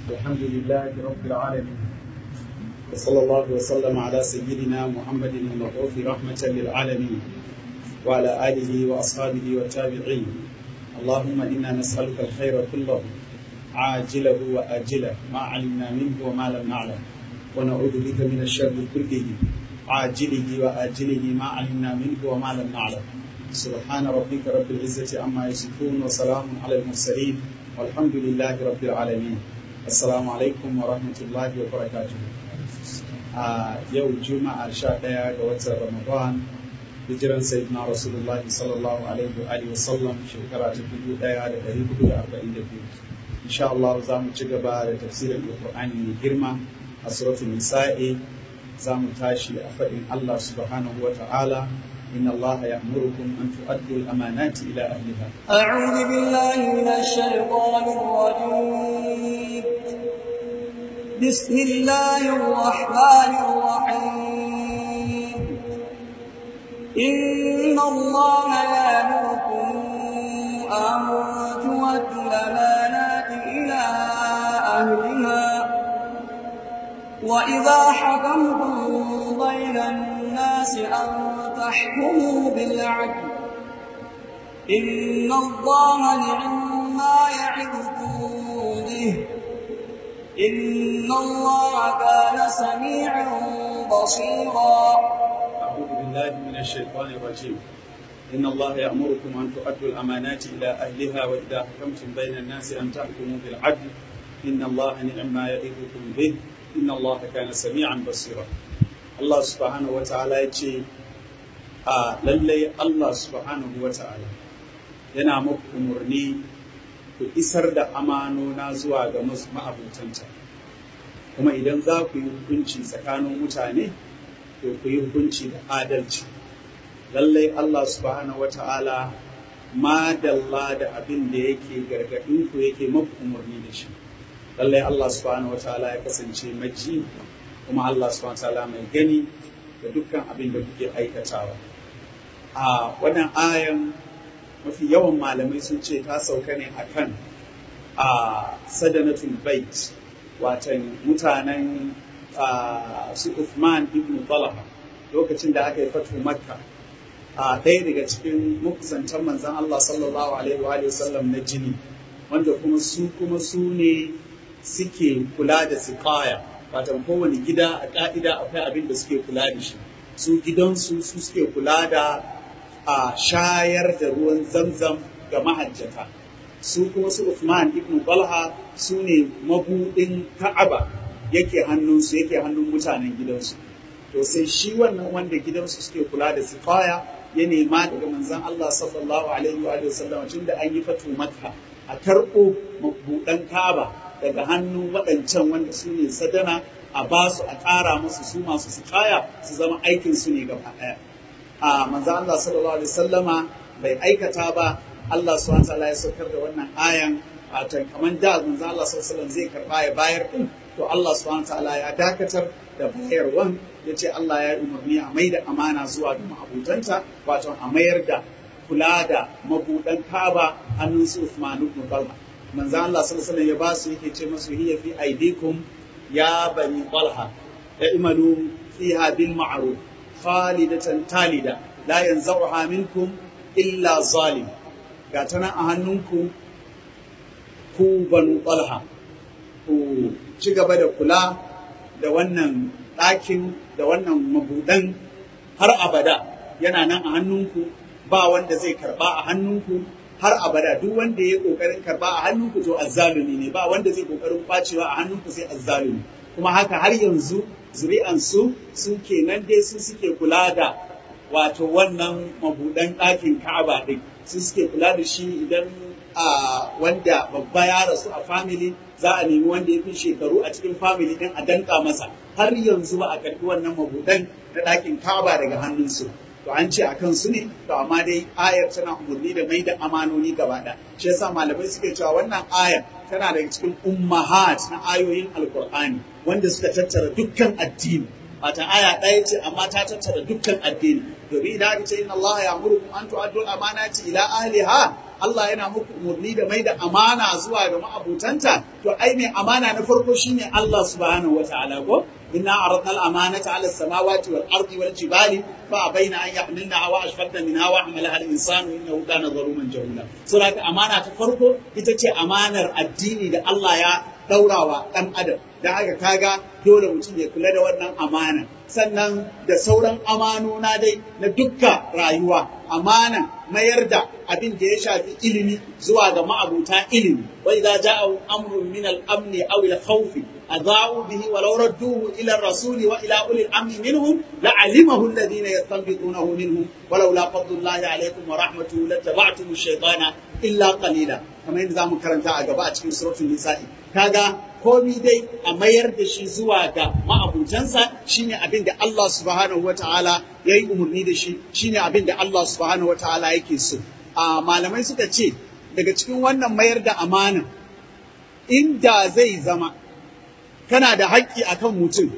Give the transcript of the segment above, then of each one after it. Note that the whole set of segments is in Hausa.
الحمد لله رب العالمين وصلى الله وسلم على سيدنا محمد المبعوث رحمة للعالمين وعلى آله وأصحابه والتابعين اللهم إنا نسألك الخير كله عاجله وآجله ما علمنا منه وما لم نعلم ونعوذ بك من الشر كله عاجله وآجله ما علمنا منه وما لم نعلم سبحان ربك رب العزة عما يصفون وسلام على المرسلين والحمد لله رب العالمين السلام عليكم ورحمة الله وبركاته a yau juma'a sha ɗaya ga watan ramadan hijiran sayyidina rasulullah sallallahu alaihi wa alihi wasallam shekara ta dubu ɗaya da ɗari hudu da arba'in da biyu insha Allah za mu ci gaba da tafsirin alƙur'ani mai girma a suratul nisa'i za mu tashi a faɗin Allah subhanahu wa ta'ala إن الله يأمركم أن تؤدوا الأمانات إلى أهلها أعوذ بالله من الشيطان الرجيم بسم الله الرحمن الرحيم إن الله يأمركم أن تؤدوا الأمانات إلى أهلها وإذا حكمتم بين الناس أن تحكموا بالعدل إن الله نعم ما يعظكم به إن الله كان سميعا بصيرا أعوذ بالله من الشيطان الرجيم إن الله يأمركم أن تؤدوا الأمانات إلى أهلها وإذا حكمتم بين الناس أن تحكموا بالعدل إن الله نعم ما يعظكم به إن الله كان سميعا بصيرا الله سبحانه وتعالى يقول a lallai Allah subhanahu wa ta'ala yana muku umarni ku isar da amanona zuwa ga ma'abutanta kuma idan za ku yi hukunci tsakanin mutane to ku yi hukunci da adalci lallai Allah subhanahu wa ta'ala madalla da abin da yake gargaɗin ku yake muku umarni da shi lallai Allah subhanahu wa ta'ala ya kasance maji kuma Allah subhanahu wa ta'ala mai gani da dukkan abin da kuke aikatawa a wannan ayan mafi yawan malamai sun ce ta sauka ne akan a sadanatul bait watan mutanen su Uthman ibn Talha lokacin da aka yi fatu makka a ɗaya daga cikin makusantan manzan Allah sallallahu alaihi wa sallam na jini wanda kuma su kuma su ne suke kula da siqaya watan kowane gida a ka'ida akwai abin da suke kula da shi su gidansu su suke kula da a shayar da ruwan zamzam ga mahajjata su kuma su Uthman ibn Talha su ne mabudin Ka'aba yake hannunsu yake hannun mutanen gidansu to sai shi wannan wanda gidansu suke kula da sifaya ya nema daga manzon Allah sallallahu alaihi wa sallam tun da an yi fatu Makka a karɓo mabudan Ka'aba daga hannun waɗancan wanda su ne sadana a basu a ƙara musu su masu sifaya su zama aikin su ne gaba ɗaya a manzo Allah sallallahu alaihi wasallama bai aikata ba Allah subhanahu wataala ya saukar da wannan ayan watan kaman da manzo Allah sallallahu alaihi wasallam zai karba ya bayar din to Allah subhanahu wataala ya dakatar da bayarwan yace Allah ya umarni a maida amana zuwa ga ma'abutanta wato a mayar da kula da mabudan Kaaba hannun su Uthman ibn Talha manzo Allah sallallahu alaihi wasallam ya ba su yake ce masu hiya fi aidikum ya bani Talha ya imalu fiha bil ma'ruf khalidatan talida la yanzauha minkum illa zalim ga ta nan a hannunku ku banu talha ku ci gaba da kula da wannan ɗakin da wannan mabuɗan har abada yana nan a hannunku ba wanda zai karba a hannunku har abada duk wanda ya kokarin karba a hannunku to azzalumi ne ba wanda zai kokarin kwacewa a hannunku sai azzalumi kuma haka har yanzu zuri'ansu su kenan dai su suke kula da wato wannan mabudan ɗakin ka'aba ɗin su suke kula da shi idan a wanda babba ya rasu a family za a nemi wanda ya fi shekaru a cikin family ɗin a danka masa har yanzu ba a karɓi wannan mabudan na ɗakin ka'aba daga hannunsu to an ce a kansu ne to amma dai ayar tana umarni da mai da amanoni gaba ɗaya shi yasa malamai suke cewa wannan ayar tana daga cikin ummahat na ayoyin alkur'ani wanda suka tattara dukkan addini wata aya ɗaya ce amma ta tattara dukkan addini domin idan aka ce inna Allah ya amuru an tu'addu amanati ila ahliha Allah yana muku umarni da mai da amana zuwa ga ma'abutanta to ai mai amana na farko shine Allah subhanahu wataala ko inna aradna al-amanata 'ala as-samawati wal ardi wal jibali fa abaina an yahmilnaha wa ashfaqna minha wa hamalaha al-insanu innahu kana zaluman jahula saboda amana ta farko ita ce amanar addini da Allah ya daurawa dan adam da haka kaga dole mutum ya kula da wannan amana sannan da sauran amanona dai na dukka rayuwa amana mayar da abin da ya shafi ilimi zuwa ga ma'abuta ilimi wa idza ja'a amrun min al-amn aw al-khawf adha'u bihi wa law radduhu ila ar-rasuli wa ila uli al-amri minhum la'alimahu alladhina yastanbitunahu minhum wa law la fadlullahi alaykum wa rahmatuhu lattaba'tum ash-shaytana illa qalila kamar yadda zamu karanta a gaba a cikin suratul nisa'i kaga komi dai a mayar da shi zuwa ga ma'abutansa shine abin da Allah subhanahu wa ta'ala ya yi umarni da shi shine abin da Allah subhanahu wa ta'ala yake so a malamai suka ce daga cikin wannan mayar da amana inda zai zama kana da haƙƙi akan mutum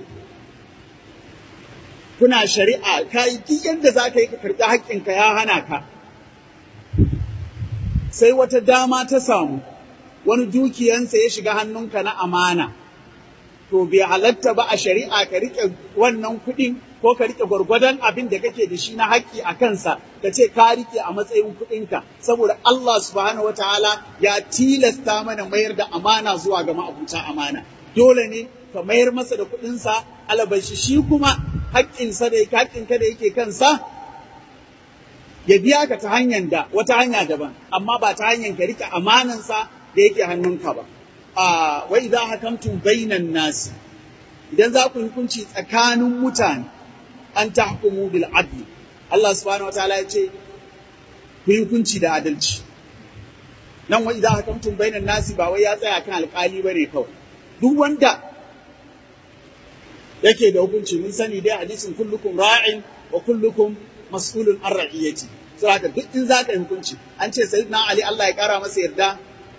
kuna shari'a ka yi duk yadda za ka yi ka karɓi haƙƙinka ya hana ka sai wata dama ta samu wani dukiyansa ya shiga hannunka na amana, to bai halatta ba a shari'a ka riƙe wannan kuɗin ko ka riƙe gwargwadon abin da kake da shi na haƙƙi a kansa, ka ce ka riƙe a matsayin kuɗinka, saboda Allah subhanahu wa ta'ala ya tilasta mana mayar da amana zuwa ga ma'abuta amana. Dole ne ka mayar masa da kuɗinsa, alabashi shi kuma haƙƙinsa da haƙƙinka da yake kansa, ya biya ka ta hanyar da wata hanya daban, amma ba ta hanyar ka riƙe amanansa da yake hannunka ba. A wai za hakamtum bainan nasi, idan za ku hukunci tsakanin mutane, an ta hukumu bil adli. Allah subhanahu wa ta'ala ya ce, ku yi hukunci da adalci. Nan wai za hakamtum bainan nasi ba wai ya tsaya kan alƙali ba ne kawai. Duk wanda yake da hukunci mun sani dai hadisin kullukum ra'in wa kullukum mas'ulun an ra'iyati. Saboda duk in za ka yi hukunci, an ce sayyidina Ali Allah ya kara masa yarda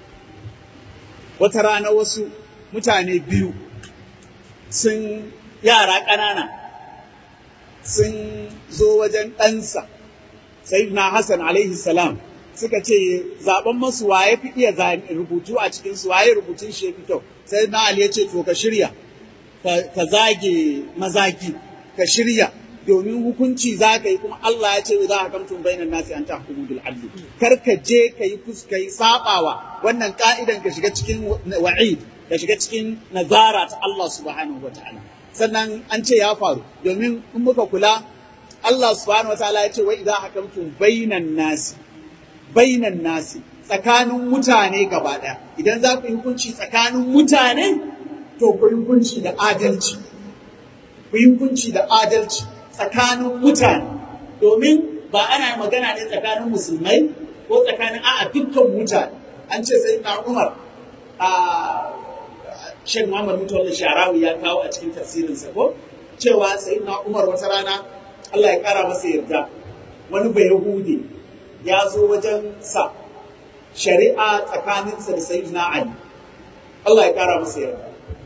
wata rana wasu mutane biyu sun yara ƙanana sun zo wajen ɗansa sayyidina Hassan alaihi salam suka ce zaben masu waye fi iya rubutu a cikin su waye rubutun shi ya fi kyau sayyidina Ali ya ce to ka shirya ka zage mazaki ka shirya domin hukunci za ka yi kuma Allah ya ce za ka kamtun bainan nasi an tahkumu bil adli kar ka je ka yi kuska yi sabawa wannan ka'idan ka shiga cikin wa'id ka shiga cikin nazara ta Allah subhanahu wataala sannan an ce ya faru domin in muka kula Allah subhanahu wataala ya ce wa idza hakamtum bainan nasi bainan nasi tsakanin mutane gaba daya idan za ku yi hukunci tsakanin mutane to ku yi hukunci da adalci ku yi hukunci da adalci tsakanin mutane domin ba ana magana ne tsakanin musulmai ko tsakanin a'a dukkan mutane an ce sai na umar a shek muhammad mutawalli sharawi ya kawo a cikin tafsirinsa ko cewa sai na umar wata rana allah ya kara masa yarda wani bai yahudi ya zo wajen sa shari'a tsakaninsa da sayyidina ali allah ya kara masa yarda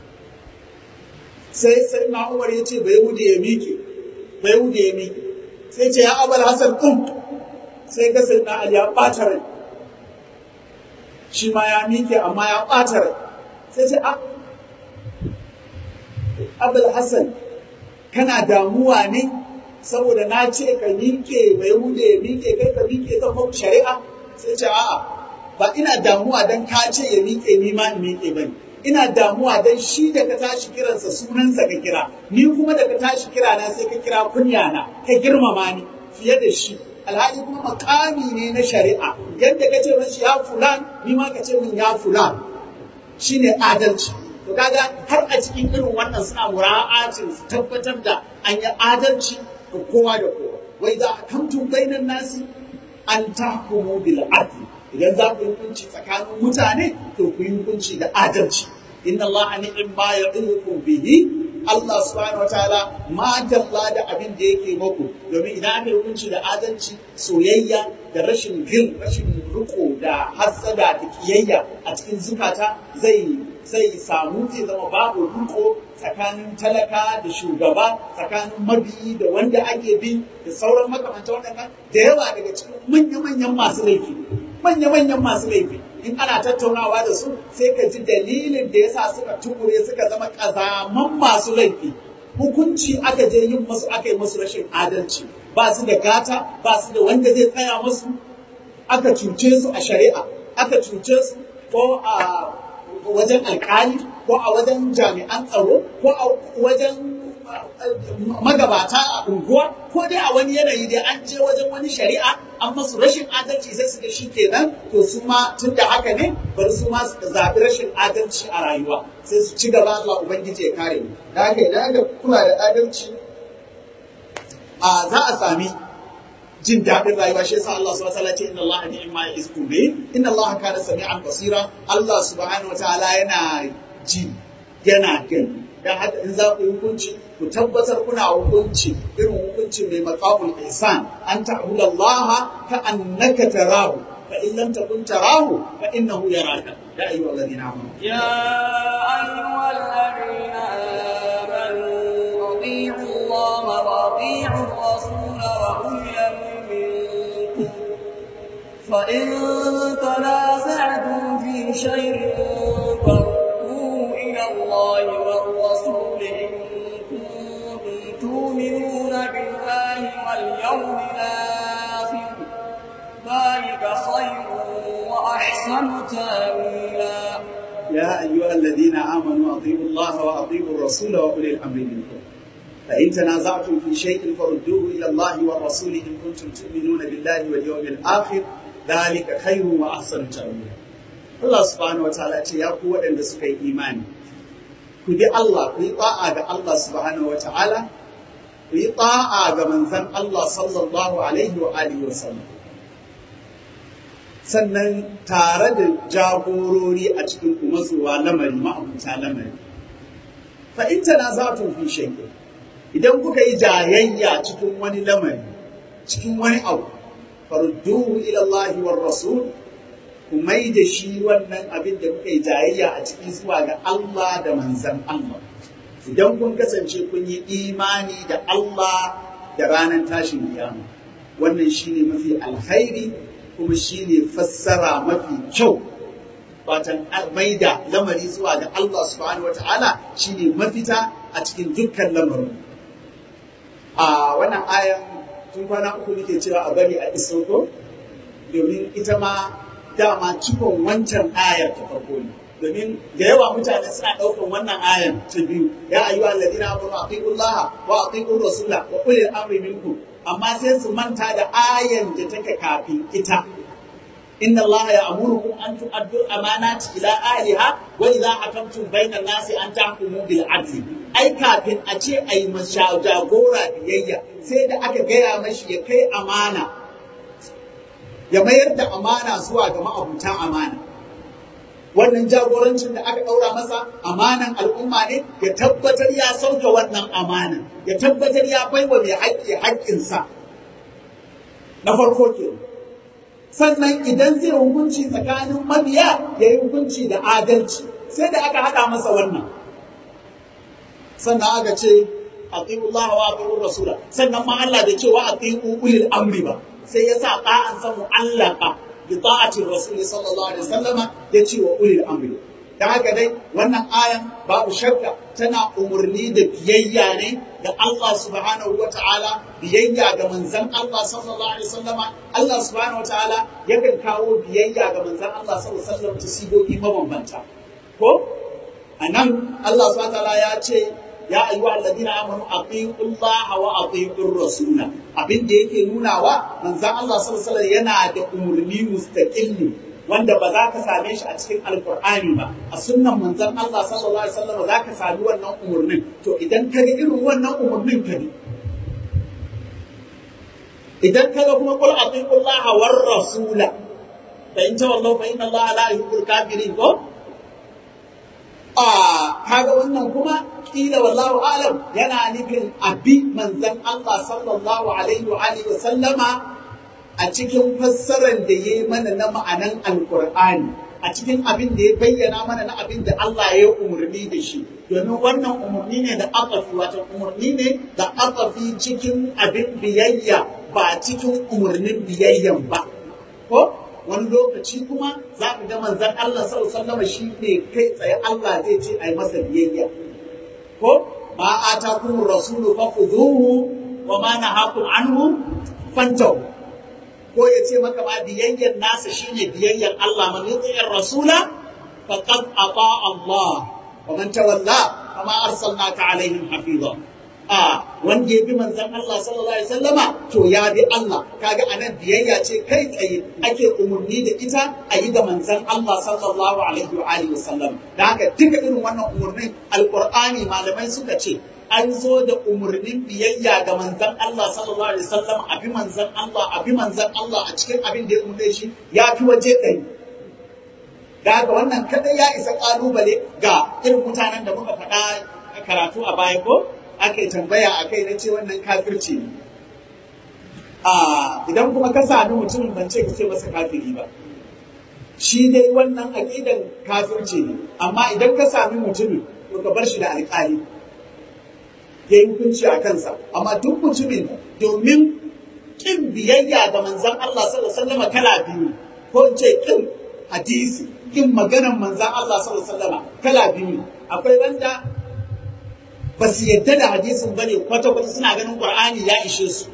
sai sai na umar ya ce bai yahudi ya miƙe bai wuce ya miƙe sai ce ya abal hasan ɗin sai ga sai Ali ya ɓata rai shi ma ya miƙe amma ya ɓata rai sai ce a abal hasan kana damuwa ne saboda na ce ka miƙe bai wuce ya miƙe kai ka miƙe ta kuma shari'a sai ce a'a ba ina damuwa don ka ce ya miƙe ni ma in miƙe bane ina damuwa don shi da ka tashi kiransa sunansa ka kira ni kuma da ka tashi kira na sai ka kira kunya na ka girmama ni fiye da shi alhali kuma makami ne na shari'a yadda ka ce min shi ya fulan ni ma ka ce min ya fulan shine adalci to kaga har a cikin irin wannan suna mura'atin su tabbatar da an yi adalci ga kowa da kowa wai za a kamtun bainan nasi an tahkumu bil adl idan za ku yi hukunci tsakanin mutane to ku yi hukunci da adalci inna Allah ni'im ma ya'idukum bihi Allah subhanahu wataala ma dalla da abin da yake muku domin idan aka yi hukunci da adalci soyayya da rashin gil rashin riko da hassada da kiyayya a cikin zukata zai sai samu zai zama babu riko tsakanin talaka da shugaba tsakanin mabiyi da wanda ake bi da sauran makamanta waɗannan da yawa daga cikin manya-manyan masu laifi manya-manyan masu laifi in ana tattaunawa da su sai ka ji dalilin da yasa suka tukure suka zama ƙazaman masu laifi hukunci aka je yin musu aka yi musu rashin adalci ba su da gata ba su da wanda zai tsaya musu aka cuce su a shari'a aka cuce su ko a wajen alkali ko a wajen jami'an tsaro ko a wajen magabata a unguwa ko dai a wani yanayi dai an je wajen wani shari'a an masu rashin adalci sai su ga shi kenan to su ma tun da haka ne bari su ma su zaɓi rashin adalci a rayuwa sai su ci gaba zuwa ubangiji ya kare mu da haka idan aka kula da adalci a za a sami jin daɗin rayuwa shi yasa Allah subhanahu wataala ce inna Allah ni'ma ya'izkum bi inna Allah kana sami'an basira Allah subhanahu wataala yana ji yana gani dan haka in za ku yi hukunci ku tabbatar kuna hukunci irin hukunci mai maqamul ihsan an ta'budu Allah ka annaka tarahu fa in lam takun tarahu fa innahu yaraka ya ayyuhal ladina amanu يا أيها الذين آمنوا أطيعوا الله وأطيعوا الرسول وأولي الأمر منكم فإن تنازعتم في شيء فردوه إلى الله والرسول إن كنتم تؤمنون بالله واليوم الآخر ذلك خير وأحسن تأويلا يا أيها الذين آمنوا أطيعوا الله وأطيعوا الرسول وأولي الأمر منكم فإن تنازعتم في شيء فردوه إلى الله والرسول إن كنتم تؤمنون بالله واليوم الآخر ذلك خير وأحسن تأويلا Allah subhanahu wa ta'ala ce ya ku waɗanda suka yi imani ku bi Allah ku yi ta'a ga Allah subhanahu wa ta'ala ku yi ta'a ga manzon Allah sallallahu alaihi wa alihi wa sallam sannan tare da jagorori a cikin kuma zuwa lamari ma'abuta lamari fa in tanaza'tum fi shay'in idan kuka yi jayayya cikin wani lamari cikin wani abu farudduhu ila Allah war rasul ku mai da shi wannan abin da kuka yi jayayya a cikin zuwa ga Allah da manzan Allah idan kun kasance kun yi imani da Allah da ranar tashin kiyama wannan shine mafi alkhairi kuma shine fassara mafi kyau watan mai da lamari zuwa ga Allah subhanahu wataala shine mafita a cikin dukkan lamarin a wannan ayan tun kwana uku nake cewa a bari a isoko domin ita ma dama cikon wancan ayar ta farko ne domin da yawa mutane suna ɗaukar wannan ayar ta biyu ya ayyuha alladhina amanu atiqullaha wa atiqur rasula wa ulil amri minkum amma sai su manta da ayan da take kafin ita inna allaha ya'murukum an tu'addu amanati ila ahliha wa idha hakamtum bainan nasi an tahkumu bil adli ai kafin a ce ai masa jagora biyayya sai da aka gaya mashi ya kai amana ya mayar da amana zuwa ga ma'abutan amana wannan jagorancin da aka ɗaura masa amanan al'umma ne ya tabbatar ya sauke wannan amanan ya tabbatar ya baiwa mai haƙƙi haƙƙinsa na farko ke sannan idan zai hukunci tsakanin mabiya ya yi hukunci da adalci sai da aka haɗa masa wannan sannan aka ce atiullah wa atiur rasula sannan ma Allah da cewa atiu ulil amri ba sai ya sa ta'an san mu'allaka bi ta'ati rasuli sallallahu alaihi wasallama ya ce wa ulil amri da haka dai wannan ayan babu shakka tana umarni da biyayya ne ga Allah subhanahu wa ta'ala biyayya ga manzon Allah sallallahu alaihi wasallama Allah subhanahu wa ta'ala yakan kawo biyayya ga manzon Allah sallallahu alaihi wasallam ta sigogi mabambanta ko anan Allah subhanahu wa ta'ala ya ce ya ayyuha alladhina amanu atiqullaha wa atiqur rasula abin da yake nunawa manzon Allah sallallahu alaihi yana da umurni mustaqilli wanda ba za ka same shi a cikin alkur'ani ba a sunnan manzon Allah sallallahu alaihi wasallam za ka sami wannan umurnin to idan ka ga irin wannan umurnin ka bi idan ka ga kuma qul atiqullaha war rasula fa in tawallaw fa inna Allah la yuhibbul kafirin ko a kaga wannan kuma kila wallahu alam yana nufin abi manzon Allah sallallahu alaihi wa alihi wa sallama a cikin fassarar da yayi mana na ma'anan alqur'ani a cikin abin da ya bayyana mana na abin da Allah ya umarni da shi domin wannan umarni ne da aqafi wato umarni ne da aqafi cikin abin biyayya ba cikin umarnin biyayyan ba ko wani lokaci kuma za ka ga manzon Allah sallallahu alaihi wasallam shi ne kai tsaye Allah zai ce ai masa biyayya ko ma atakum rasulu fakhudhuhu wa ma nahakum anhu fantahu ko ya ce maka ma biyayyan nasa shine biyayyan Allah man yuti'ir rasula faqad ata Allah wa man tawalla fama arsalnaka alaihim hafiza a wanda ya bi manzon Allah sallallahu alaihi wasallama to ya bi Allah kaga anan biyayya ce kai tsaye ake umurni da ita a yi ga manzon Allah sallallahu alaihi wa alihi wasallam da haka duka irin wannan umurnin alqur'ani malamai suka ce an zo da umarnin biyayya ga manzan Allah sallallahu alaihi wasallam a bi manzan Allah a bi manzan Allah a cikin abin da ya umarne shi ya fi waje ɗari da haka wannan kadai ya isa ƙalubale ga irin mutanen da muka faɗa karatu a baya ko aka yi tambaya a kai na ce wannan kafirci ne idan kuma ka sami mutumin ban ce ka ce masa kafiri ba shi dai wannan aƙidan kafirci ne amma idan ka sami mutumin to ka bar shi da alƙali ya yi hukunci a kansa amma duk mutumin domin kin biyayya ga manzan Allah sallallahu alaihi wasallam kala biyu ko in ce kin hadisi kin maganar manzan Allah sallallahu alaihi wasallam kala biyu akwai wanda ba su yadda da hadisin bane kwata kwata suna ganin Qur'ani ya ishe su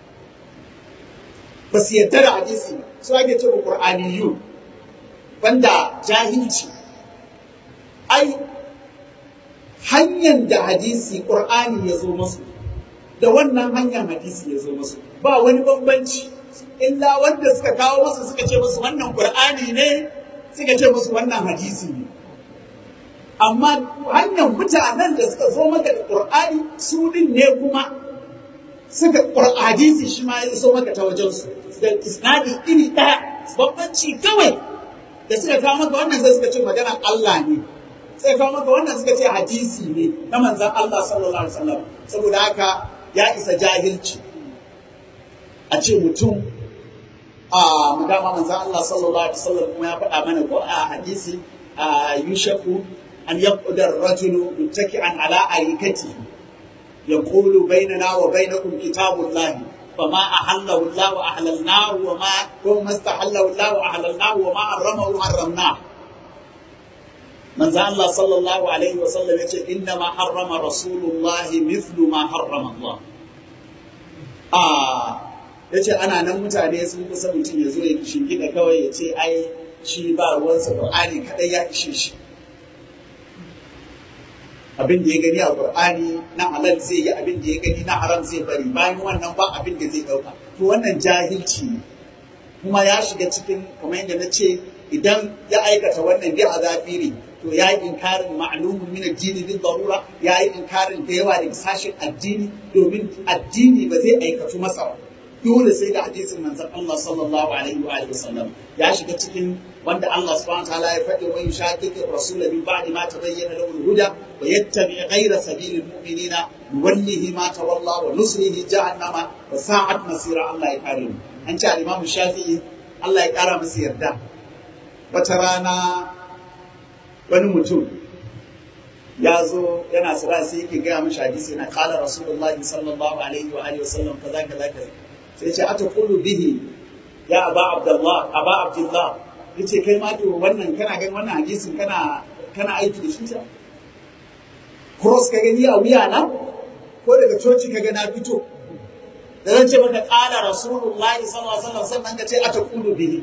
ba su yadda da hadisi su ake ce Qur'aniyu banda jahilci ai hanyar da hadisi ƙur'ani ya zo masu da wannan hanyar hadisi ya zo masu ba wani bambanci illa wanda suka kawo masu suka ce masu wannan ƙur'ani ne suka ce masu wannan hadisi ne amma hanyar mutanen da suka zo maka da ƙur'ani su din ne kuma suka hadisi shi ma ya zo maka ta wajensu da isnadi iri ɗaya bambanci kawai da suka kawo maka wannan sai suka ce maganar Allah ne sai kawo maka wannan suka ce hadisi ne na manzan Allah sallallahu alaihi wasallam saboda haka ya isa jahilci a ce mutum a dama manzan Allah sallallahu alaihi wasallam kuma ya faɗa mana ko a hadisi a yushaku an yaquda ar-rajulu muttaki'an ala arikati yaqulu bainana wa bainakum kitabullahi فما أحله الله أحللناه وما وما استحله الله أحللناه وما حرمه حرمناه manzo Allah sallallahu alaihi wasallam yace inna ma harrama rasulullahi mithlu ma harrama Allah a yace ana nan mutane sun kusa mutum ya zo ya shingida kawai ya ce ai shi ba ruwansa Qur'ani kadai ya ishe shi abin da ya gani a Qur'ani na halal zai yi abin da ya gani na haram zai bari bayan wannan ba abin da zai dauka to wannan jahilci ne kuma ya shiga cikin kamar yadda na ce idan ya aikata wannan bi azafiri to ya yi inkarin ma'lumun min addini bin darura ya yi inkarin da yawa daga sashen addini domin addini ba zai aikatu masa ba dole sai da hadisin manzon Allah sallallahu alaihi wa alihi wasallam ya shiga cikin wanda Allah subhanahu wa ta'ala ya faɗi wa yushaqiqi rasul min ba'di ma tabayyana lahu al-huda wa yattabi ghayra sabilil mu'minina nuwallihi ma tawalla wa nuslihi jahannama wa sa'at masira Allah ya kare mu an ce al-Imam Shafi'i Allah ya kara masa yarda wata rana wani mutum ya zo yana sira sai yake gaya mashi hadisi yana kala rasulullahi sallallahu alaihi wa alihi wasallam kaza kaza kaza sai ce ata qulu bihi ya aba abdullah aba abdullah yace kai ma to wannan kana ganin wannan hadisin kana kana aiki da shi ta cross ka gani a wuya na ko daga coci ka ga na fito da zan ce maka kala rasulullahi sallallahu alaihi wasallam sannan ka ce ata qulu bihi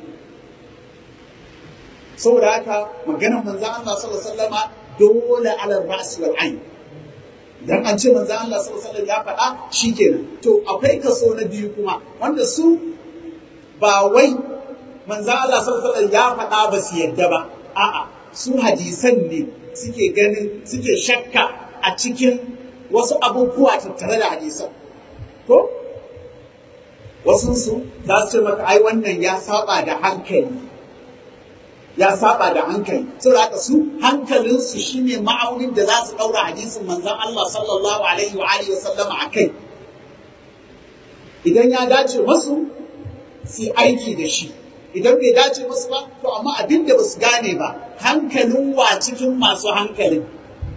saboda haka maganar manzan Allah sallallahu alaihi wasallama dole ala ras wal ain dan an ce manzan Allah sallallahu alaihi wasallam ya faɗa shikenan to akwai kaso na biyu kuma wanda su ba wai manzan Allah sallallahu alaihi wasallam ya faɗa ba su yadda ba a'a su hadisan ne suke ganin suke shakka a cikin wasu abubuwa tattare da hadisan ko wasu su za su ce maka ai wannan ya saba da hankali ya saba da hankali saboda haka su hankalinsu shine ma'aunin da za su daura hadisin manzon Allah sallallahu alaihi wa alihi wasallam a kai idan ya dace masu su aiki da shi idan bai dace musu ba to amma abin da ba su gane ba hankalin wa cikin masu hankalin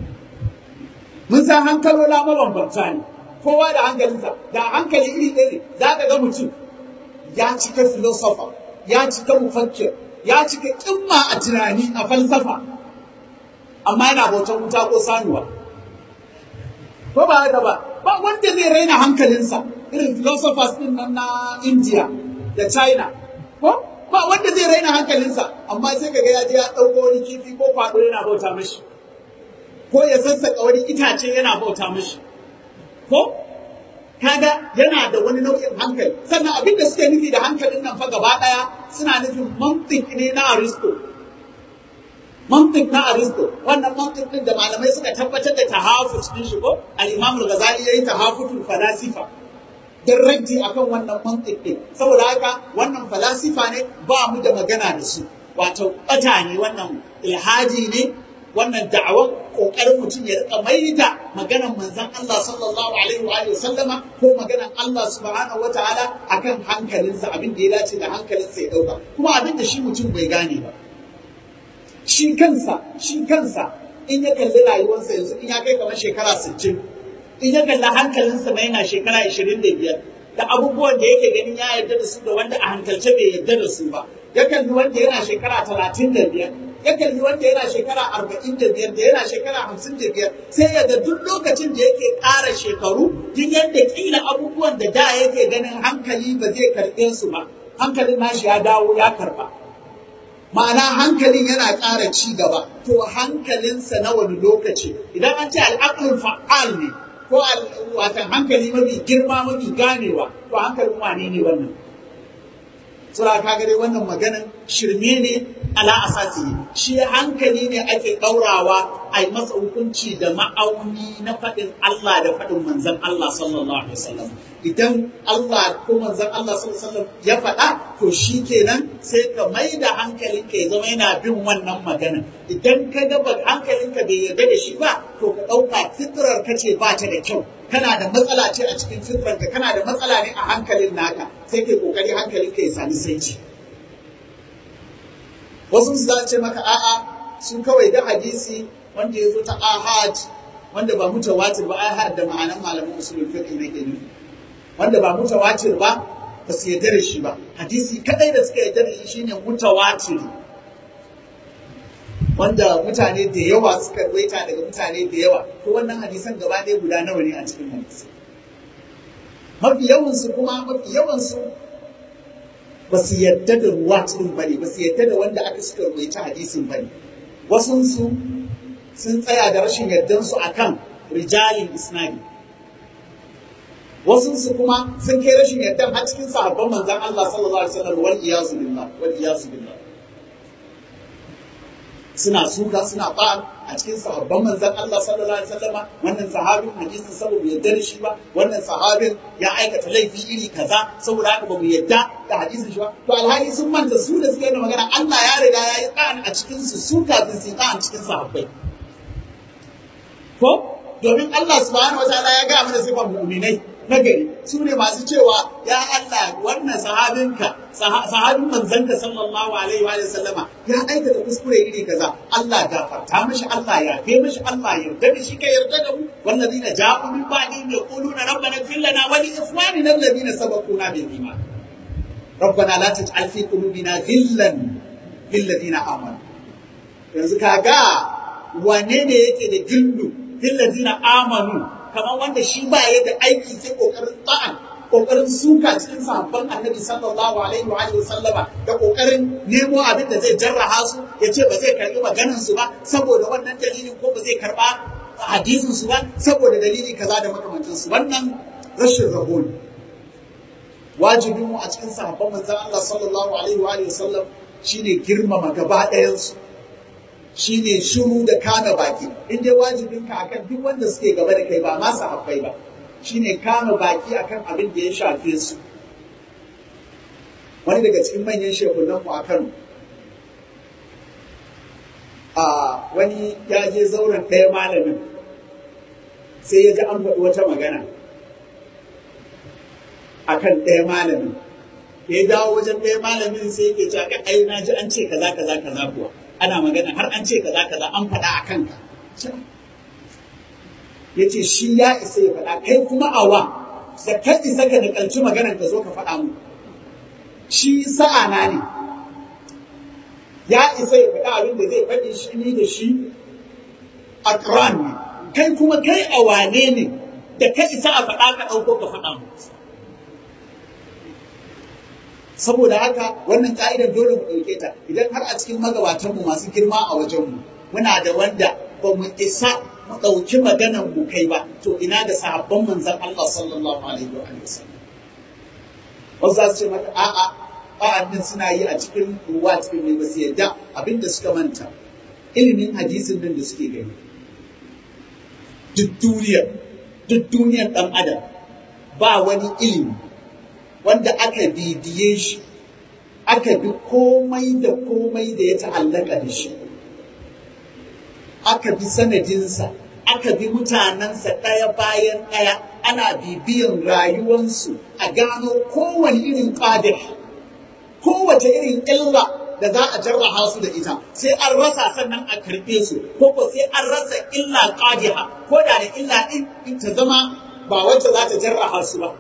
mun san hankalola mabambanta ne kowa da hankalinsa da hankali iri ɗaya ne za ka ga mutum ya cika filosofa ya cika mufakkir ya cika kimma a tunani a falsafa amma yana bautan wuta ko sanuwa ko ba haka ba ba wanda zai raina hankalinsa irin philosophers din nan na India da China ko ba wanda zai raina hankalinsa amma sai kaga ya je ya dauko wani kifi ko kwado yana bauta mishi ko ya sassaka wani itace yana bauta mishi ko kaga yana da wani nau'in hankali sannan abin da suke nufi da hankalin nan fa gaba daya suna nufin mantik ne na Aristo mantik na Aristo wannan mantik din da malamai suka tabbatar da tahafut din shi ko al-Imam al-Ghazali yayi tahafutul falasifa dan raddi akan wannan mantik din saboda haka wannan falasifa ne ba mu da magana da su wato bata ne wannan ilhaji ne wannan da'awar kokarin mutum ya rika maida maganar manzon Allah sallallahu alaihi wa sallama ko maganar Allah subhanahu wa ta'ala akan hankalinsa abin da ya dace da hankalinsa ya dauka kuma abin da shi mutum bai gane ba shi kansa shi kansa in ya kalli rayuwarsa yanzu in ya kai kamar shekara 60 in ya kalli hankalinsa mai yana shekara 25 da abubuwan da yake ganin ya yarda da su da wanda a hankalce bai yarda da su ba ya kalli wanda yana shekara 35 ya kalli wanda yana shekara 45 da yana shekara 55 sai ya ga duk lokacin da yake ƙara shekaru duk yadda kila abubuwan da da yake ganin hankali ba zai karɓe su ba hankalin nashi ya dawo ya karɓa ma'ana hankalin yana ƙara ci gaba to hankalinsa na wani lokaci idan an ce al'aqlul fa'al ne ko watan hankali mafi girma mafi ganewa to hankalin wane ne wannan sura ka dai wannan maganan shirme ne ala asasi shi hankali ne ake ɗaurawa a yi masa hukunci da ma'auni na faɗin Allah da faɗin manzan Allah sallallahu alaihi wasallam idan Allah ko manzan Allah sallallahu alaihi wasallam ya faɗa to shi kenan sai ka mai da hankalinka ya zama yana bin wannan maganan idan ka ga hankalinka bai yarda da shi ba to ka ɗauka fitrar ka ce ba ta da kyau kana da matsala ce a cikin fitranka kana da matsala ne a hankalin naka sai kai kokari hankalinka ya sami saiti wasu su za ce maka a'a sun kawai da hadisi wanda ya zo ta ahad wanda ba mutawatir ba ahad da ma'anan malaman usulul fiqh ne ke nufi wanda ba mutawatir ba ba su yarda da shi ba hadisi kadai da suka yarda da shi shine mutawatir wanda mutane da yawa suka rawaita daga mutane da yawa ko wannan hadisan gaba ɗaya guda nawa ne a cikin hadisi mafi yawansu kuma mafi yawansu ba su yadda da ruwatin ba ne ba su yadda da wanda aka suka rawaita hadisin ba ne wasunsu sun tsaya da rashin yardansu a kan rijalin isnadi wasunsu kuma sun kai rashin yardan har cikin sahabban manzan Allah sallallahu alaihi wasallam wal iyazu billah wal iyazu billah suna suka suna ba a cikin sahabban manzan Allah sallallahu alaihi wasallam wannan sahabin hadisin saboda yadda da shi ba wannan sahabin ya aikata laifi iri kaza saboda haka ba mu yadda da hadisin shi ba to alhali sun manta su da suka yi magana Allah ya riga ya yi ɗan a cikin su su kafin su yi ɗan cikin sahabbai ko domin Allah subhanahu wataala ya ga mana sifan mu'minai na gari su ne masu cewa ya Allah wannan sahabinka sahabin manzanka sallallahu alaihi wa sallama ya aikata kuskure iri kaza Allah gafarta mishi Allah ya fe mishi Allah yarda da shi ka yarda da mu wallazina ja'u min ba'di yaquluna rabbana ighfir lana wa li ikhwanina alladhina sabaquna bil iman ربنا لا تجعل في قلوبنا غلا للذين امنوا yanzu kaga wane ne yake da gillu lillazina amanu kamar wanda shi ba ya da aiki sai kokarin ta'an kokarin suka cikin sahabban annabi sallallahu alaihi wa alihi sallama da kokarin nemo abin da zai jarraha su ya ce ba zai karbi maganan su ba saboda wannan dalilin ko ba zai karba hadisin su ba saboda dalili kaza da makamancin su wannan rashin rabo ne wajibin mu a cikin sahabban manzon Allah sallallahu alaihi wa alihi sallam shine girmama gaba ɗayan su shine shiru da kame baki in dai wajibinka akan duk wanda suke gaba da kai ba ma sahabbai ba shine kame baki akan abin da ya shafe su wani daga cikin manyan shekunan mu a Kano a wani ya je zauren ɗaya malamin sai ya ji an faɗi wata magana akan ɗaya malamin da ya dawo wajen ɗaya malamin sai yake cewa ka ai na ji an ce kaza kaza kaza kuwa ana magana har an ce kaza kaza an faɗa a kanka ya ce shi ya isa ya faɗa kai kuma awa da ka isa ka nakalci maganar ka zo ka faɗa mu shi sa'a na ne ya isa ya faɗa abin da zai faɗi shi ni da shi akran ne kai kuma kai a wane ne da ka isa a faɗa ka ɗauko ka faɗa mu saboda haka wannan ka'idar dole mu ɗauke ta idan har a cikin magabatanmu masu girma a wajenmu muna da wanda ba mu isa mu ɗauki maganar mu kai ba to ina da sahabban manzon Allah sallallahu alaihi wa sallam wasu za su ce maka a'a ba'an nan suna yi a cikin ruwa cikin ne ba su yadda abinda suka manta ilimin hadisin nan da suke gani duk duniyar duk duniyar ɗan adam ba wani ilimi wanda aka bibiye shi aka bi komai da komai da ya ta'allaka da shi aka bi sanadinsa aka bi mutanensa ɗaya bayan ɗaya ana bibiyan rayuwansu a gano kowane irin ƙadir kowace irin illa da za a jarraha su da ita sai an rasa sannan a karɓe su ko ko sai an rasa illa ƙadiha ko da da illa ɗin ta zama ba wacce za ta jarraha su ba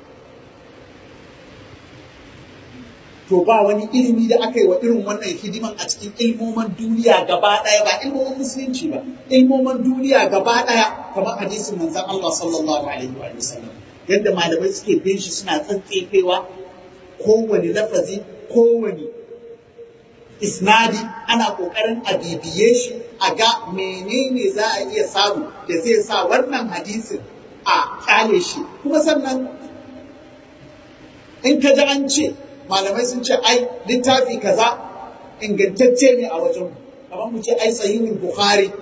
to ba wani ilimi da aka yi wa irin wannan hidiman a cikin ilmoman duniya gaba ɗaya ba ilmoman musulunci ba ilmoman duniya gaba ɗaya kamar hadisin manzon Allah sallallahu alaihi wa sallam yadda malamai suke bin shi suna tsantsefewa kowane lafazi kowane isnadi ana ƙoƙarin a bibiye shi a ga menene za a iya samu da zai sa wannan hadisin a kyale shi kuma sannan in ka ji an ce malamai sun ce ai littafi kaza ingantacce ne a wajen kamar mu ce ai sahihul bukhari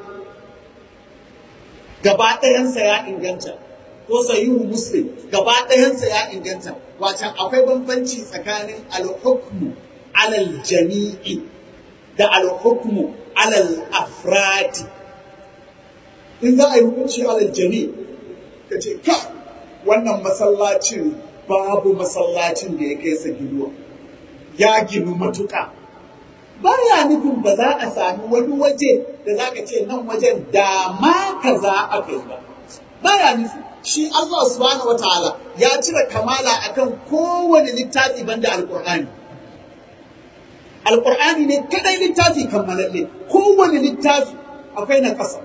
gaba ɗayansa ya inganta ko sahihul muslim gaba ɗayansa ya inganta wacan akwai bambanci tsakanin al-hukmu alal jami'i da al-hukmu alal afradi in za a yi hukunci alal jami'i ka ce ka wannan masallacin babu masallacin da ya kai sa ginuwa ya ginu matuƙa baya nufin ba za a sami wani waje da za ka ce nan wajen da ma kaza aka yi ba baya nufi shi Allah subhanahu wataala ya cire kamala akan kowane littafi banda alqur'ani alqur'ani ne kadai littafi kammalalle kowane littafi akwai na ƙasa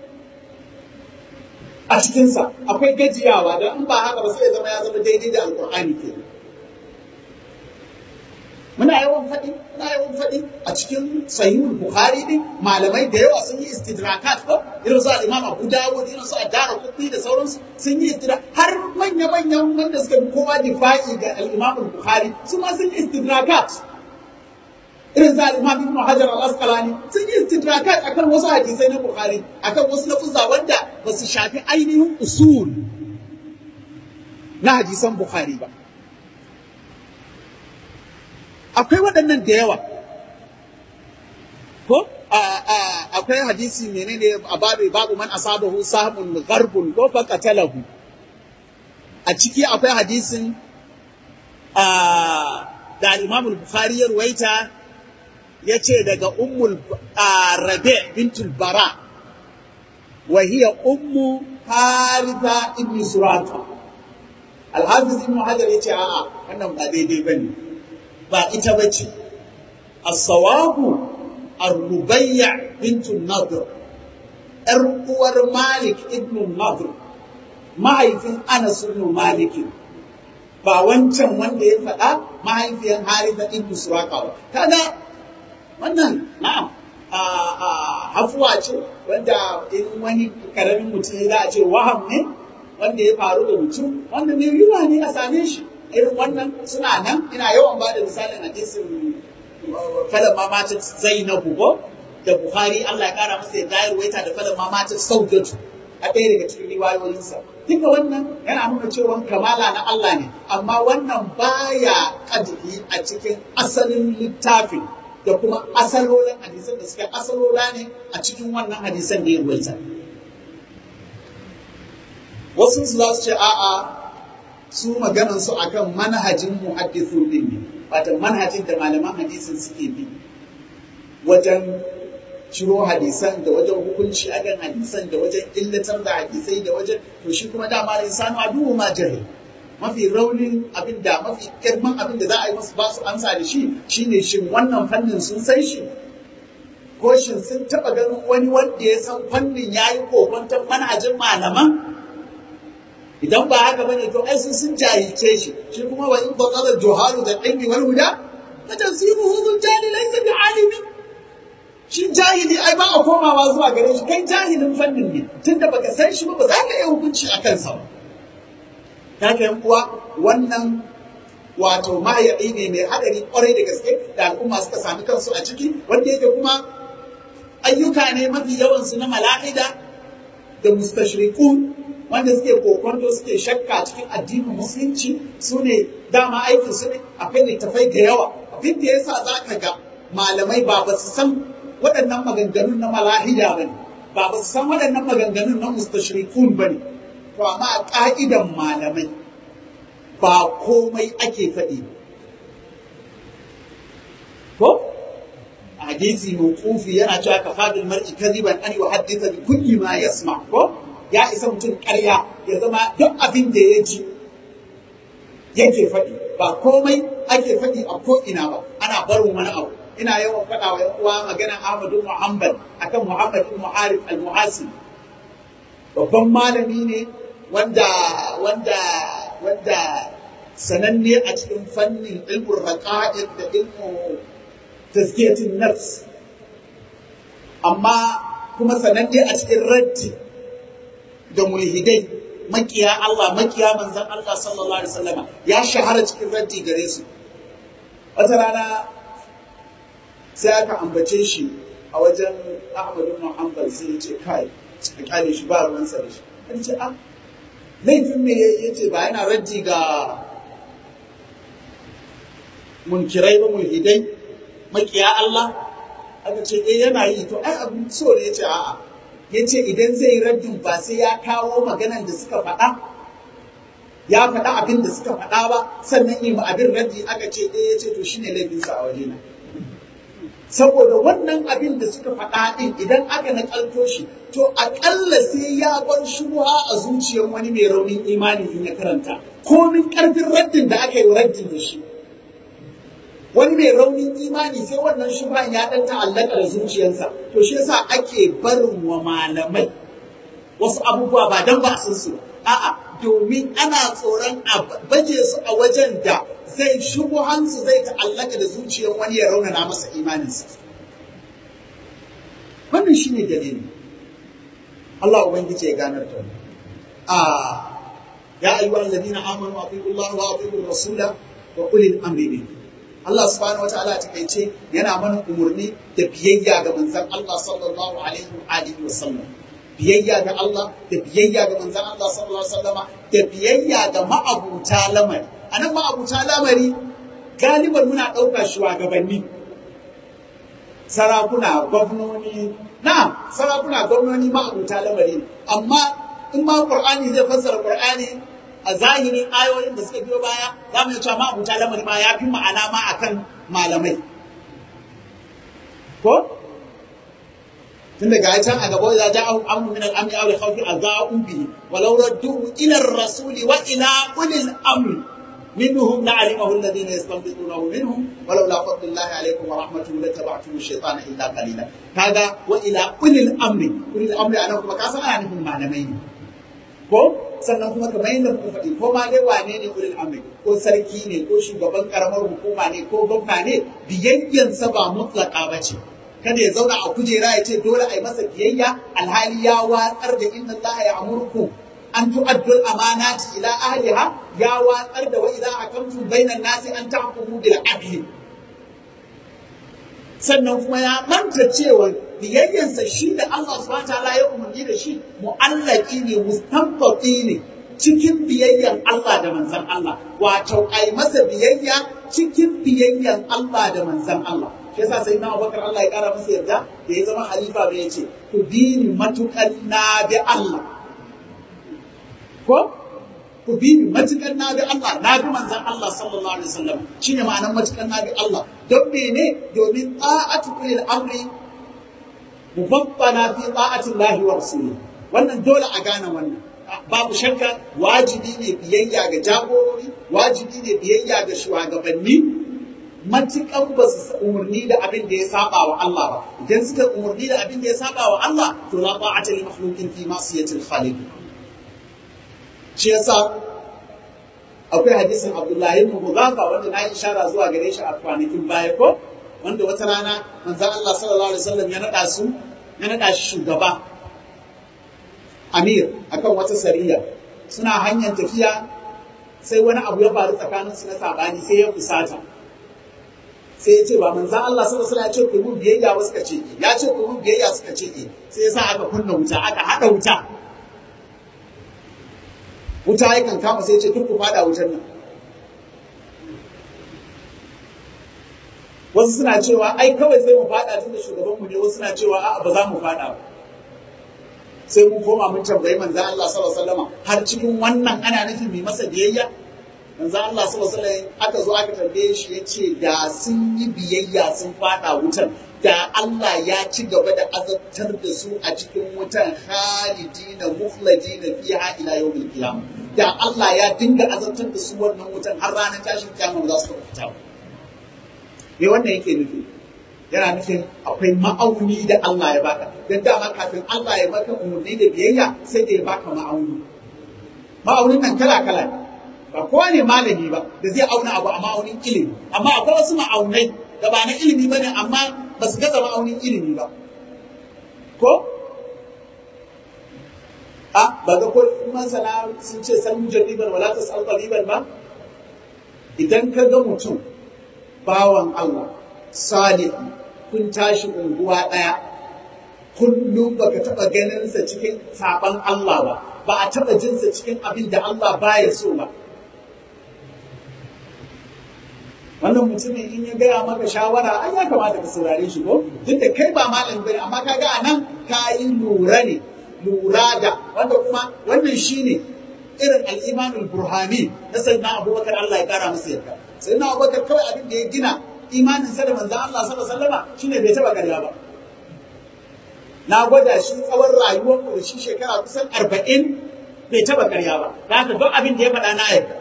a cikinsa akwai gajiyawa don in ba haka ba sai ya zama ya zama daidai da alkur'ani ke muna yawan faɗi muna yawan faɗi a cikin sahihul bukhari din malamai da yawa sun yi istidrakat ko irin su al-imam abu dawud irin su ad-dara qutni da sauransu sun yi istidrak har manya manyan wanda suka bi kowa difa'i ga al-imam al-bukhari su ma sun yi istidrakat irin za al-imam ibn hajar al-asqalani sun yi istidrakat akan wasu hadisai na bukhari akan wasu lafuzza wanda ba su shafi ainihin usul na hadisan bukhari ba akwai waɗannan da yawa ko akwai hadisi menene a babu babu man asabahu sahmun gharbun ko fa qatalahu a ciki akwai hadisin da Imam Bukhari ya ruwaita ya ce daga ummul rabe bintul bara wa hiya ummu haritha ibn surata al-hafiz ibn hajar yace a'a wannan ba daidai bane ba ita bace as-sawabu ar-rubayya bintu nadr yar uwar malik ibn nadr mahaifin anas ibn malik ba wancan wanda ya faɗa mahaifiyar haritha ibn suraka ba kaga wannan na'am hafuwa ce wanda in wani karamin mutum za a ce waham ne wanda ya faru da mutum wanda mai yiwa ne a same shi irin wannan suna nan ina yawan ba da misalin hadisin falan mamata zainabu ko da buhari allah ya kara masa yadda ya ruwaita da falan mamata saudatu a ɗaya daga cikin riwayoyinsa duka wannan yana nuna cewa kamala na allah ne amma wannan baya kadiri a cikin asalin littafin da kuma asalolin hadisan da suka asalola ne a cikin wannan hadisan da ya ruwaita wasu su za su ce a'a su maganan su akan manhajin muhaddithun din ne wato manhajin da malaman hadisin suke bi wajen ciro hadisan da wajen hukunci akan hadisan da wajen illatar da hadisai da wajen to shi kuma dama insanu aduwu ma jahil mafi raunin abin da mafi girman abin da za a yi musu ba su amsa da shi shine shin wannan fannin sun san shi ko shin sun taba ganin wani wanda ya san fannin ya yi kokonton manhajin malaman idan ba haka bane to ai sun sun jahilce shi shi kuma wa in baqala juhalu da ilmi wal huda fa tansibuhu dhul jahli laysa bi alimi shi jahili ai ba a komawa zuwa gare shi kai jahilin fannin ne tunda baka san shi ba ba za ka iya hukunci a kansa ba haka yan uwa wannan wato mahayaɗi ne mai haɗari ƙwarai da gaske da al'umma suka sami kansu a ciki wanda yake kuma ayyuka ne mafi yawansu na mala'ida da mustashrikun wanda suke kokonto suke shakka cikin addinin musulunci su ne dama aikin su ne akwai littafai da yawa abin da yasa za ka ga malamai ba ba su san waɗannan maganganun na mala'ida ba ne ba ba su san waɗannan maganganun na mustashrikun ba ne to amma a ƙa'idan malamai ba komai ake faɗi ko hadisi mawqufi yana cewa ka fadil mar'i kadiban an yuhaddisa bi kulli ma yasma ko ya isa mutum ƙarya ya zama duk abin da ya ji yake faɗi ba komai ake faɗi a ko ina ba ana barin wani abu ina yawan faɗa wa ‘yan uwa magana Ahmadu Muhammad akan Muhammad ibn Arif al-Muhasi babban malami ne wanda wanda wanda sananne a cikin fannin ilmin raqa'iq da ilmu tazkiyatin nafs amma kuma sananne a cikin raddi da mulhidai makiya Allah makiya manzon Allah sallallahu alaihi wasallam ya shahara cikin raddi gare su wata rana sai aka ambace shi a wajen Ahmad ibn Hanbal sai ya ce kai a kyale shi ba ruwansa da shi an ce a laifin me ya ce ba yana raddi ga munkirai ba mulhidai makiya Allah aka ce eh yana yi to ai abin so ne ya ce a'a ya ce idan zai yi raddin ba sai ya kawo maganan da suka faɗa ya faɗa abin da suka faɗa ba sannan yi ma abin raddi aka ce eh ya ce to shine laifinsa a wajena saboda wannan abin da suka faɗa ɗin idan aka naƙalto shi to aƙalla sai ya bar shubuha a zuciyar wani mai raunin imani in ya karanta komin ƙarfin raddin da aka yi raddin da shi wani mai raunin imani sai wannan shubuhan ya ɗan ta'allaka da zuciyarsa to shi yasa ake barin wa malamai wasu abubuwa ba dan ba sun su a'a domin ana tsoron a baje su a wajen da zai shubuhansu zai ta'allaka da zuciyar wani ya raunana masa imaninsa. Wannan shi ne dalili. Allah Ubangiji ya ganar da mu. Ya ayyuhal ladina amanu wa atiqu Allah wa atiqu rasula wa ulil amri minkum. Allah subhanahu wataala ta kaice yana mana umurni da biyayya ga manzon Allah sallallahu alaihi wa alihi wa sallam. Biyayya ga Allah da biyayya ga manzon Allah sallallahu alaihi wa sallama da biyayya ga ma'abuta lamari. a nan ma'abuta lamari galiban muna ɗauka shugabanni sarakuna gwamnoni na sarakuna gwamnoni ma'abuta lamari amma in ma qur'ani zai fassara qur'ani a zahirin ayoyin da suka biyo baya za mu cewa ma'abuta lamari ma ya fi ma'ana ma akan malamai ko tun daga can a gaba ya ja amru min al-amri aw al-khawfi adha'u bihi walau raddu ila ar-rasuli wa ila ulil amri منهم لعلمه الذين يستنبطونه منهم ولولا فضل الله عليكم ورحمته لتبعتم الشيطان الا قليلا هذا والى اولي الامر اولي الامر انا kuma ka san ana nufin malamai ne ko sannan kuma kamar yadda muka faɗi ko ma dai wane ne ulil amri ko sarki ne ko shugaban karamar hukuma ne ko gwamna ne biyayyansa ba mutlaka ba ce kada ya zauna a kujera ya ce dole a yi masa biyayya alhali ya watsar da inna Allah ya amurku an tu'addu al-amanati ila ahliha ya watsar da wa idza hakamtum bainan nasi an tahkumu bil adli sannan kuma ya manta cewa biyayyansa shi da Allah subhanahu wataala ya umarni da shi mu'allaki ne mustanfati ne cikin biyayyan Allah da manzon Allah wato ai masa biyayya cikin biyayyan Allah da manzon Allah shi yasa sai na Abubakar Allah ya kara masa yarda da ya zama halifa bai ce ku bi ni matukan na bi Allah ko ku bi ni matukan na bi Allah na bi manzon Allah sallallahu alaihi wasallam shine ma'anar matukan na bi Allah don mene domin ta'atu ulil amri mubabbana fi ta'ati Allah wa rasuli wannan dole a gane wannan babu shakka wajibi ne biyayya ga jagorori wajibi ne biyayya ga shugabanni matukan ba su umarni da abin da ya saba wa Allah ba idan suka umarni da abin da ya saba wa Allah to la ta'ata li makhluqin fi ma'siyatil khaliq shi yasa akwai hadisin Abdullahi ibn Hudhafa wanda na yi ishara zuwa gare shi a kwanakin baya ko wanda wata rana manzon Allah sallallahu alaihi wasallam ya nada su ya nada shi shugaba Amir akan wata sariya suna hanyar tafiya sai wani abu ya faru tsakanin su na sabani sai ya fusata sai ya ce ba manzon Allah sallallahu alaihi wasallam ya ce ku mu biyayya wasu ka ce ya ce ku mu biyayya suka ce sai ya sa aka kunna wuta aka hada wuta wuta yakan kama sai ce duk ku fada wutar nan wasu suna cewa ai kawai sai mu fada tun da shugabanmu ne wasu suna cewa a'a ba za mu fada ba sai mu koma mun tambayi manzon Allah sallallahu alaihi wasallam har cikin wannan ana nufin mai masa biyayya manzon Allah sallallahu alaihi wasallam aka zo aka tambaye shi yace da sun yi biyayya sun fada wutar da Allah ya ci gaba da azabtar da su a cikin wutan khalidina mukhladina fiha ila yawmil qiyamah da Allah ya dinga azabtar da su wannan wutan har ranar tashin kiyama za su fita me wannan yake nufi yana nufin akwai ma'auni da Allah ya baka dan dama kafin Allah ya baka umarni da biyayya sai da ya baka ma'auni ma'aunin nan kala kala ba kowa ne malami ba da zai auna abu a ma'aunin ilimi amma akwai wasu ma'aunai da ba na ilimi bane amma ba su gaza ma'aunin ilimi ba ko a ba ga ko masana sun ce san mujarriban wala tasal qaliban ba idan ka ga mutum bawan Allah salih kun tashi unguwa ɗaya kullum baka taɓa ganinsa cikin saɓan Allah ba ba a taɓa jinsa cikin abin da Allah baya so ba wannan mutumin in ya gaya maka shawara ai ya kamata ka saurare shi ko duk da kai ba malam bane amma kaga anan ka yi lura ne lura da wanda kuma wannan shine irin al-imanul burhani na sayyidina Abubakar Allah ya kara masa yarda sayyidina Abubakar kawai abin da ya gina imanin sa da manzon Allah sallallahu alaihi wasallam shine bai taba karya ba na gwada shi tsawon rayuwar mu da shi shekara kusan 40 bai taba karya ba haka duk abin da ya faɗa na yarda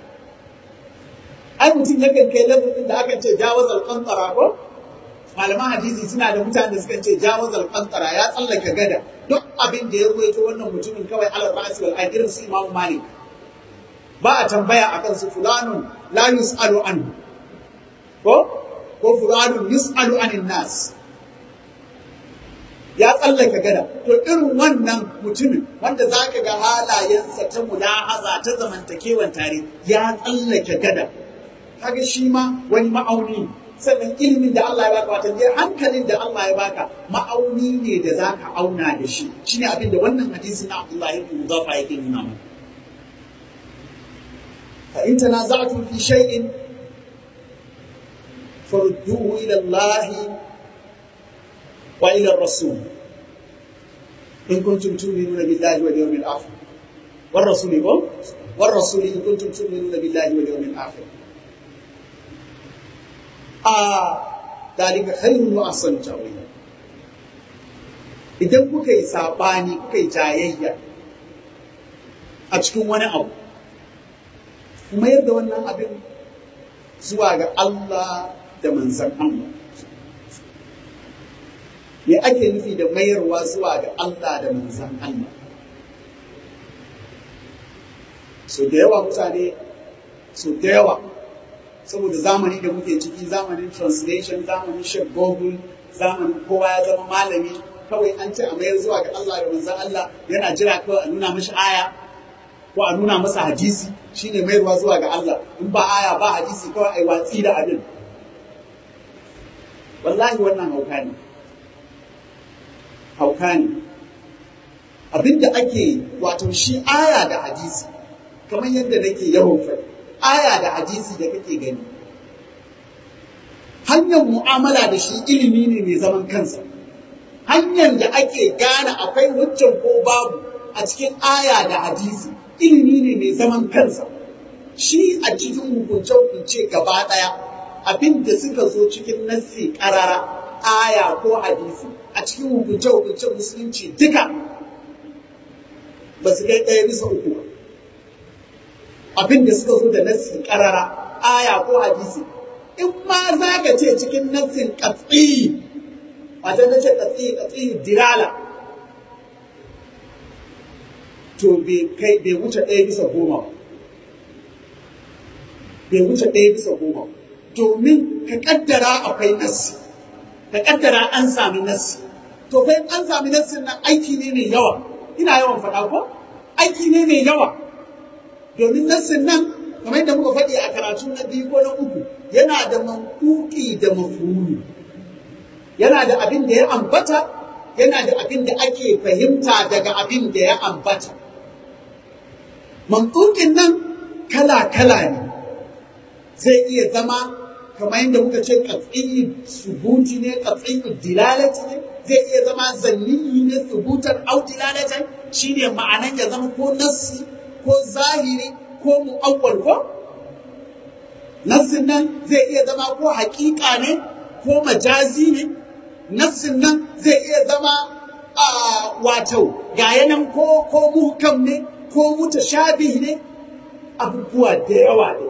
ai mutum yakan kai lafazin da akan ce jawaz al-qantara ko malaman hadisi suna da mutane da suka ce jawaz al-qantara ya tsallaka gada duk abin da ya ruwaito wannan mutumin kawai alal ra'si wal irin su imamu malik ba a tambaya akan su fulanun la yus'alu anhu ko ko fulanun yus'alu anin nas ya tsallaka gada to irin wannan mutumin wanda zaka ga halayensa ta mulahaza ta zamantakewan tare ya tsallake gada kaga shi ma wani ma'auni sannan ilimin da Allah ya baka wata ne hankalin da Allah ya baka ma'auni ne da zaka auna da shi shine abin da wannan hadisin na Abdullahi ibn Mudafa yake nuna mana fa in tanaza'tum fi shay'in farudduhu ila Allah wa ila ar-rasul in kuntum tu'minuna billahi wal yawmil akhir war rasuli ko war rasuli in kuntum tu'minuna billahi wal yawmil akhir a dalika khairun wa ahsanu tawila idan kuka yi sabani kuka yi jayayya a cikin wani abu kuma yadda wannan abin zuwa ga Allah da manzan Allah me ake nufi da mayarwa zuwa ga Allah da manzan Allah so da yawa mutane so da yawa saboda zamani da muke ciki zamanin translation zamanin shek google zamanin kowa ya zama malami kawai an ce a mayar zuwa ga Allah da manzan Allah yana jira kawai a nuna mashi aya ko a nuna masa hadisi shine mayarwa zuwa ga Allah in ba aya ba hadisi kawai ai watsi da abin wallahi wannan hauka ne hauka ne abinda ake wato shi aya da hadisi kamar yadda nake yawan faɗi aya da hadisi da kake gani hanyar mu'amala da shi ilimi ne mai zaman kansa hanyar da ake gane akwai hujjan ko babu a cikin aya da hadisi ilimi ne mai zaman kansa shi a cikin hukunce-hukunce gaba ɗaya abin da suka zo cikin nassi ƙarara aya ko hadisi a cikin hukunce-hukunce musulunci duka ba su kai ɗaya bisa uku ba abin da suka zo da nassi ƙarara aya ko hadisi in ma za ka ce cikin nassin katsi wajen na ce katsi katsi dirala to bai wuce ɗaya bisa goma ba bai wuce ɗaya bisa goma domin ka kaddara akwai nassi ka kaddara an sami nassi to fa an sami nassin nan aiki ne mai yawa ina yawan faɗa ko aiki ne mai yawa domin nassin nan kamar yadda muka faɗi a karatu na biyu ko na uku yana da mankuki da mafulu yana da abin da ya ambata yana da abin da ake fahimta daga abin da ya ambata mankukin nan kala-kala ne zai iya zama kamar yadda muka ce katsi subuti ne katsi dilalati ne zai iya zama zanniyi ne subutan au dilalatan shine ma'anan ya zama ko nassi ko zahiri ko mu'awwal ko nassin nan zai iya zama ko haƙiƙa ne ko majazi ne nassin nan zai iya zama a wato ga yanan ko ko muhkam ne ko mutashabih ne abubuwa da yawa ne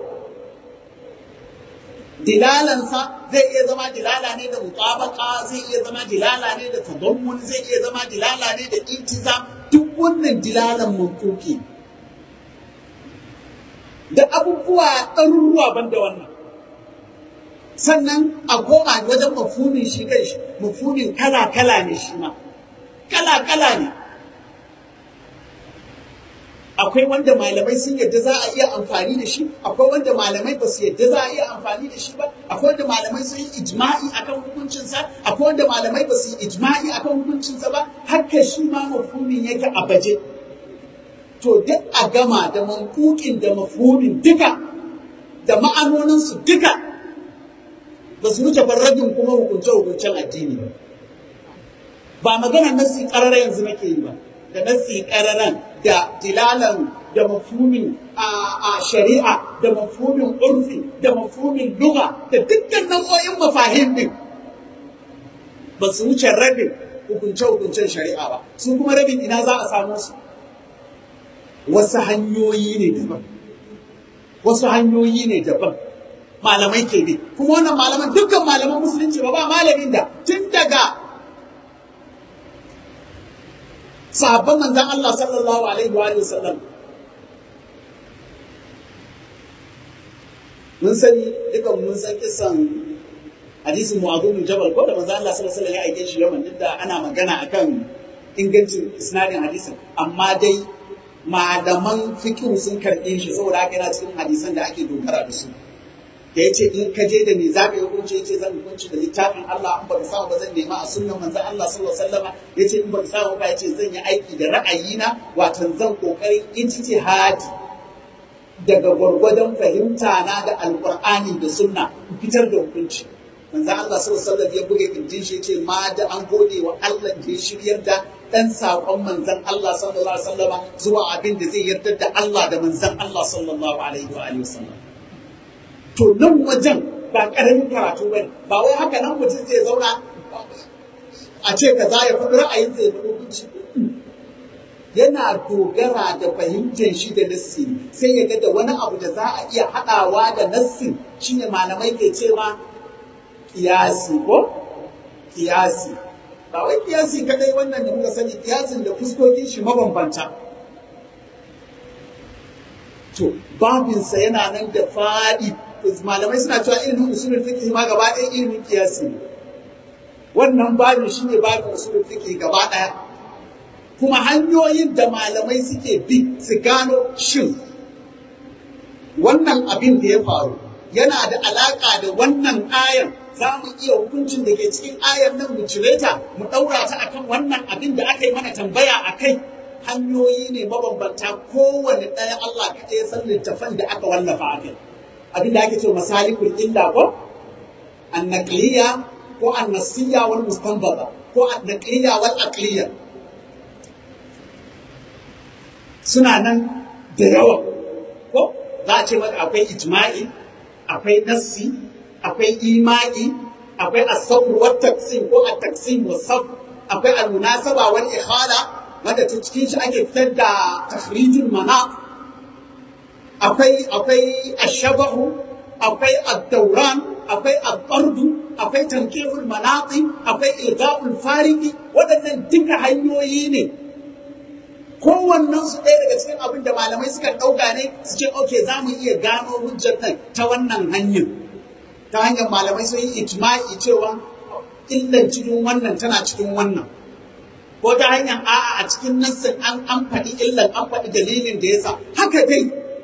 dilalansa zai iya zama dilala ne da mutabaka zai iya zama dilala ne da tadammun zai iya zama dilala ne da iltizam duk wannan dilalan mantuki da abubuwa ɗaruruwa ban da wannan sannan a koma wajen mafumin shi kai shi mafumin kala-kala ne shi ma kala-kala ne akwai wanda malamai sun yadda za a iya amfani da shi akwai wanda malamai ba su yadda za a iya amfani da shi ba akwai wanda malamai sun yi ijma'i akan hukuncinsa akwai wanda malamai ba su yi ijma'i akan hukuncinsa ba haka shi ma mafumin yake a baje to duk a gama da mankukin da mafhumin duka da ma'anoninsu duka ba su wuce farragin kuma hukunce-hukuncen addini ba ba magana nasi ƙarara yanzu nake yi ba da nasi ƙararan da dilalan da mafhumin a shari'a da mafhumin urfi da mafhumin luga da dukkan nau'o'in mafahim din ba su wuce rabin hukunce-hukuncen shari'a ba su kuma rabin ina za a samu su wasu hanyoyi ne daban wasu hanyoyi ne daban malamai ke bi kuma wannan malaman dukkan malaman musulunci ba ba malamin da tun daga sahabban manzan Allah sallallahu alaihi wa sallam mun sani dukan mun san kisan hadisin mu'adhu bin jabal ko da manzan Allah sallallahu alaihi wa sallam ya aike shi yaman duk da ana magana akan ingancin isnadin hadisin amma dai malaman fikihu sun karɓe shi saboda haka yana cikin hadisan da ake dogara da su da ya ce in ka je da me za ka yi hukunci ya ce zan hukunci da littafin Allah in ba ka samu ba zan nema a sunnan manzon Allah sallallahu alaihi wasallama ya ce in ba ka samu ba ya ce zan yi aiki da ra'ayina watan zan kokarin ijtihadi daga gwargwadon fahimta na da alqur'ani da sunna in fitar da hukunci manzon Allah sallallahu alaihi wasallam ya buge kirjin shi ya ce ma da an gode wa Allah da ya shiryar da dan saƙon manzon Allah sallallahu alaihi wasallama zuwa abin da zai yarda da Allah da manzon Allah sallallahu alaihi wa alihi wasallam to nan wajen ba ƙaramin karatu bane ba wai haka nan mutum zai zauna a ce ka za ya faɗi ra'ayin zai faɗi hukunci yana dogara da fahimtar shi da nassi sai ya ga da wani abu da za a iya haɗawa da nassin shine malamai ke ce ma kiyasi ko kiyasi ba wai kiyasi kadai wannan da muka sani kiyasin da fuskokin shi mabambanta to babinsa yana nan da faɗi malamai suna cewa ilimin usulul fiqh ma gaba ɗaya ilimin kiyasi ne wannan babin shine babin usulul fiqh gaba ɗaya kuma hanyoyin da malamai suke bi su gano shin wannan abin da ya faru yana da alaka da wannan ayan za mu iya hukuncin da ke cikin ayan nan mu cire ta mu ɗaura ta akan wannan abin da aka yi mana tambaya a kai hanyoyi ne mabambanta kowane ɗaya Allah kaɗai ya san littafan da aka wallafa a kai abin da ake ce masalikul illa ko annaqliya ko annasiya wal mustanbata ko annaqliya wal aqliya suna nan da yawa ko za a ce maka akwai ijma'i akwai nassi akwai ima'i akwai as-sabr wa taqsim ko at-taqsim wa sabr akwai al-munasaba wal ikhala wanda ta cikin shi ake fitar da takhrijul manaq akwai akwai ash-shabahu akwai ad-dawran akwai ad-dardu akwai tanqihul manaqi akwai ilga'ul fariqi waɗannan duka hanyoyi ne kowannen su ɗaya daga cikin abin da malamai suka ɗauka ne su ce ok za mu iya gano hujjar nan ta wannan hanyar ta hanyar malamai sun yi ijma'i cewa illan cikin wannan tana cikin wannan ko ta hanyar a'a a cikin nassin an an faɗi illan an faɗi dalilin da yasa haka dai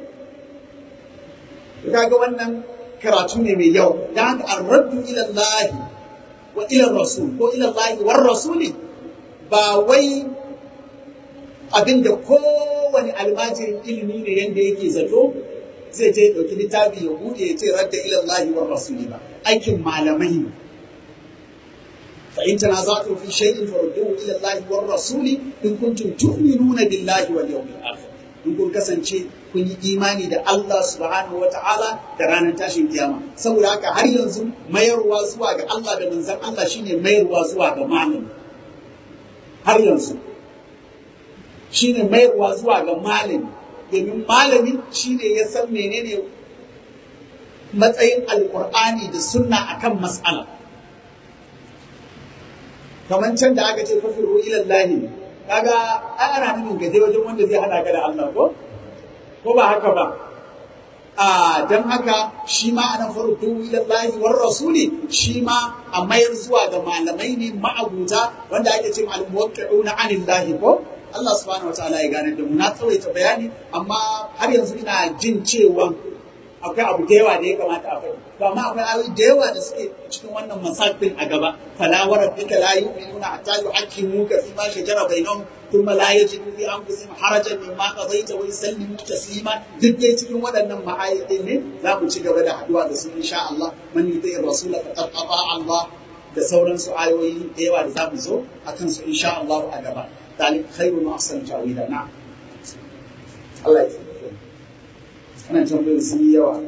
kaga wannan karatu ne mai yau da haka arraddu ila Allah wa ila rasul ko ila Allah war rasuli ba wai abinda kowane almajirin ilimi ne yanda yake zato zai je ɗauki littafi ya buɗe ya ce radda ila Allah war rasuli ba aikin malamai ne fa in tanaza'tum fi shay'in farudduhu ila Allah war rasuli in kuntum tu'minuna billahi wal yawmil akhir in kun kasance kun yi imani da Allah subhanahu wa ta'ala da ranar tashin kiyama saboda haka har yanzu mayarwa zuwa ga Allah da manzon Allah shine mayarwa zuwa ga malami har yanzu shine mayarwa zuwa ga malami domin malami shine ya san menene matsayin alkur'ani da sunna akan mas'ala kamar can da aka ce fafiru ilallahi kaga ai ana nufin gaje wajen wanda zai hada ka da Allah ko ko ba haka ba a dan haka shi ma ana farko ilallahi war rasuli shi ma a mayar zuwa ga malamai ne ma'abuta wanda ake ce al muwaqqi'una anillahi ko Allah subhanahu wataala ya gane da mu na tsawaita bayani amma har yanzu ina jin cewa akwai abu da yawa da ya kamata a faɗi to amma akwai ayoyi da yawa da suke cikin wannan masafin a gaba fala wa rabbika la yu'minuna hatta yuhaqqimuka fi ma shajara bainahum thumma la yajidu fi anfusihim harajan mimma qadaita wa yusallimu taslima duk dai cikin waɗannan ma'ayyadin ne za mu ci gaba da haduwa da su insha Allah man yuti rasula faqad ata Allah da sauransu ayoyi da yawa da za mu zo akan su insha Allah a gaba ذلك خير وأحسن تأويلا نعم الله يسلمك أنا tambayin sun yi yawa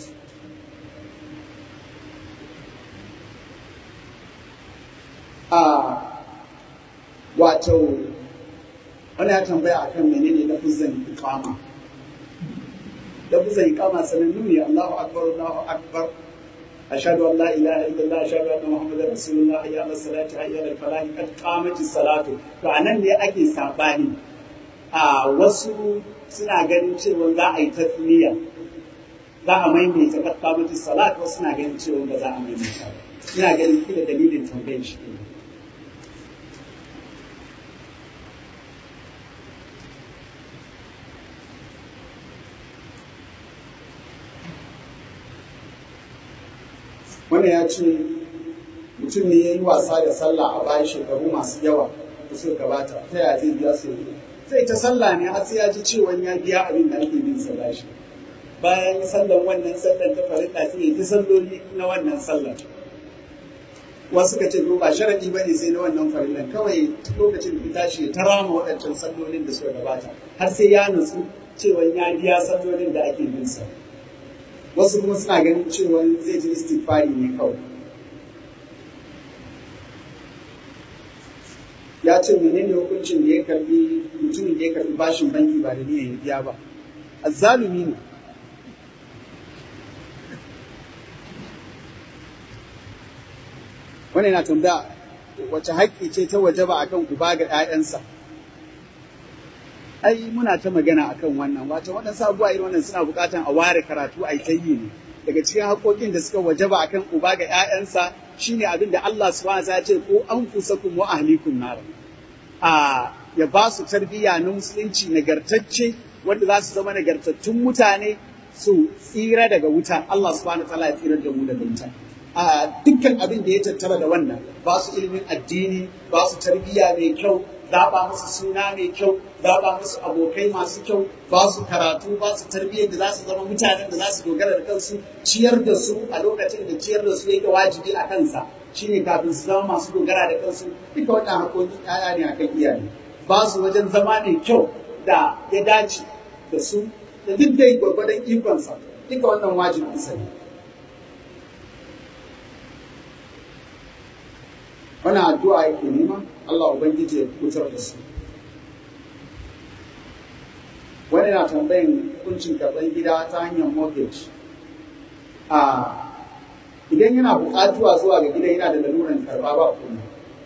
a wato wani ya tambaya akan menene lafizan iqama lafizan iqama sanannu ne Allahu akbar Allahu akbar أشهد أن لا إله إلا الله أشهد أن محمدا رسول الله حي على الصلاة حي على الفلاح قد قامت الصلاة فأنا ne ake sabani a wasu suna ganin cewa za a yi tasmiya za a maimaita qad qamat salat wasu suna ganin cewa ba za a maimaita ba ina ganin kila dalilin tambayar shi ne wannan ya ce mutum ne ya yi wasa da sallah a bayan shekaru masu yawa da suka gabata ta yaya zai biya su yanzu zai ta sallah ne har sai ya ji cewa ya biya abin da ake bin sa bashi bayan sallan wannan sallan ta farilla sai ya ji salloli na wannan sallan wasu ka ce ba sharadi ba ne sai na wannan farillan kawai lokacin da tashi ta rama waɗancan sallolin da suka gabata har sai ya nutsu cewa ya biya sallolin da ake bin sa wasu kuma suna ganin cewa zai ji istighfari ne kawai ya ce menene hukuncin da ya karbi mutumin da ya karbi bashin banki ba da niyyar biya ba azzalumi ne wannan na tambaya wace haƙƙi ce ta wajaba akan uba ga 'ya'yansa ai muna ta magana akan wannan wato waɗansu abubuwa irin wannan suna buƙatan a ware karatu a ta yi ne daga cikin haƙoƙin da suka wajaba akan uba ga 'ya'yansa shine abin da Allah subhanahu wa ya ce ko anfusakum wa ahlikum nar a ya ba su tarbiyya na musulunci nagartacce wanda za su zama nagartattun mutane su tsira daga wuta Allah subhanahu wa ta'ala ya tsira da mu daga wuta a dukkan abin da ya tattara da wannan ba su ilimin addini ba su tarbiyya mai kyau zaɓa musu suna mai kyau zaɓa musu abokai masu kyau ba su karatu ba su tarbiyyar da za su zama mutanen da za su dogara da kansu ciyar da su a lokacin da ciyar da su yake wajibi a kansa shine kafin su zama masu dogara da kansu duka wannan haƙoƙin ƴaƴa ne akan iyaye ba su wajen zama mai kyau da ya dace da su da duk da gwargwadon ikonsa duka wannan wajibin sa ne wannan addu'a yake nema Allah ubangiji ya kutar da su wani na tambayin hukuncin karɓar gida ta hanyar mortgage a idan yana buƙatuwa zuwa ga gidan yana da laluran karɓa ba kuma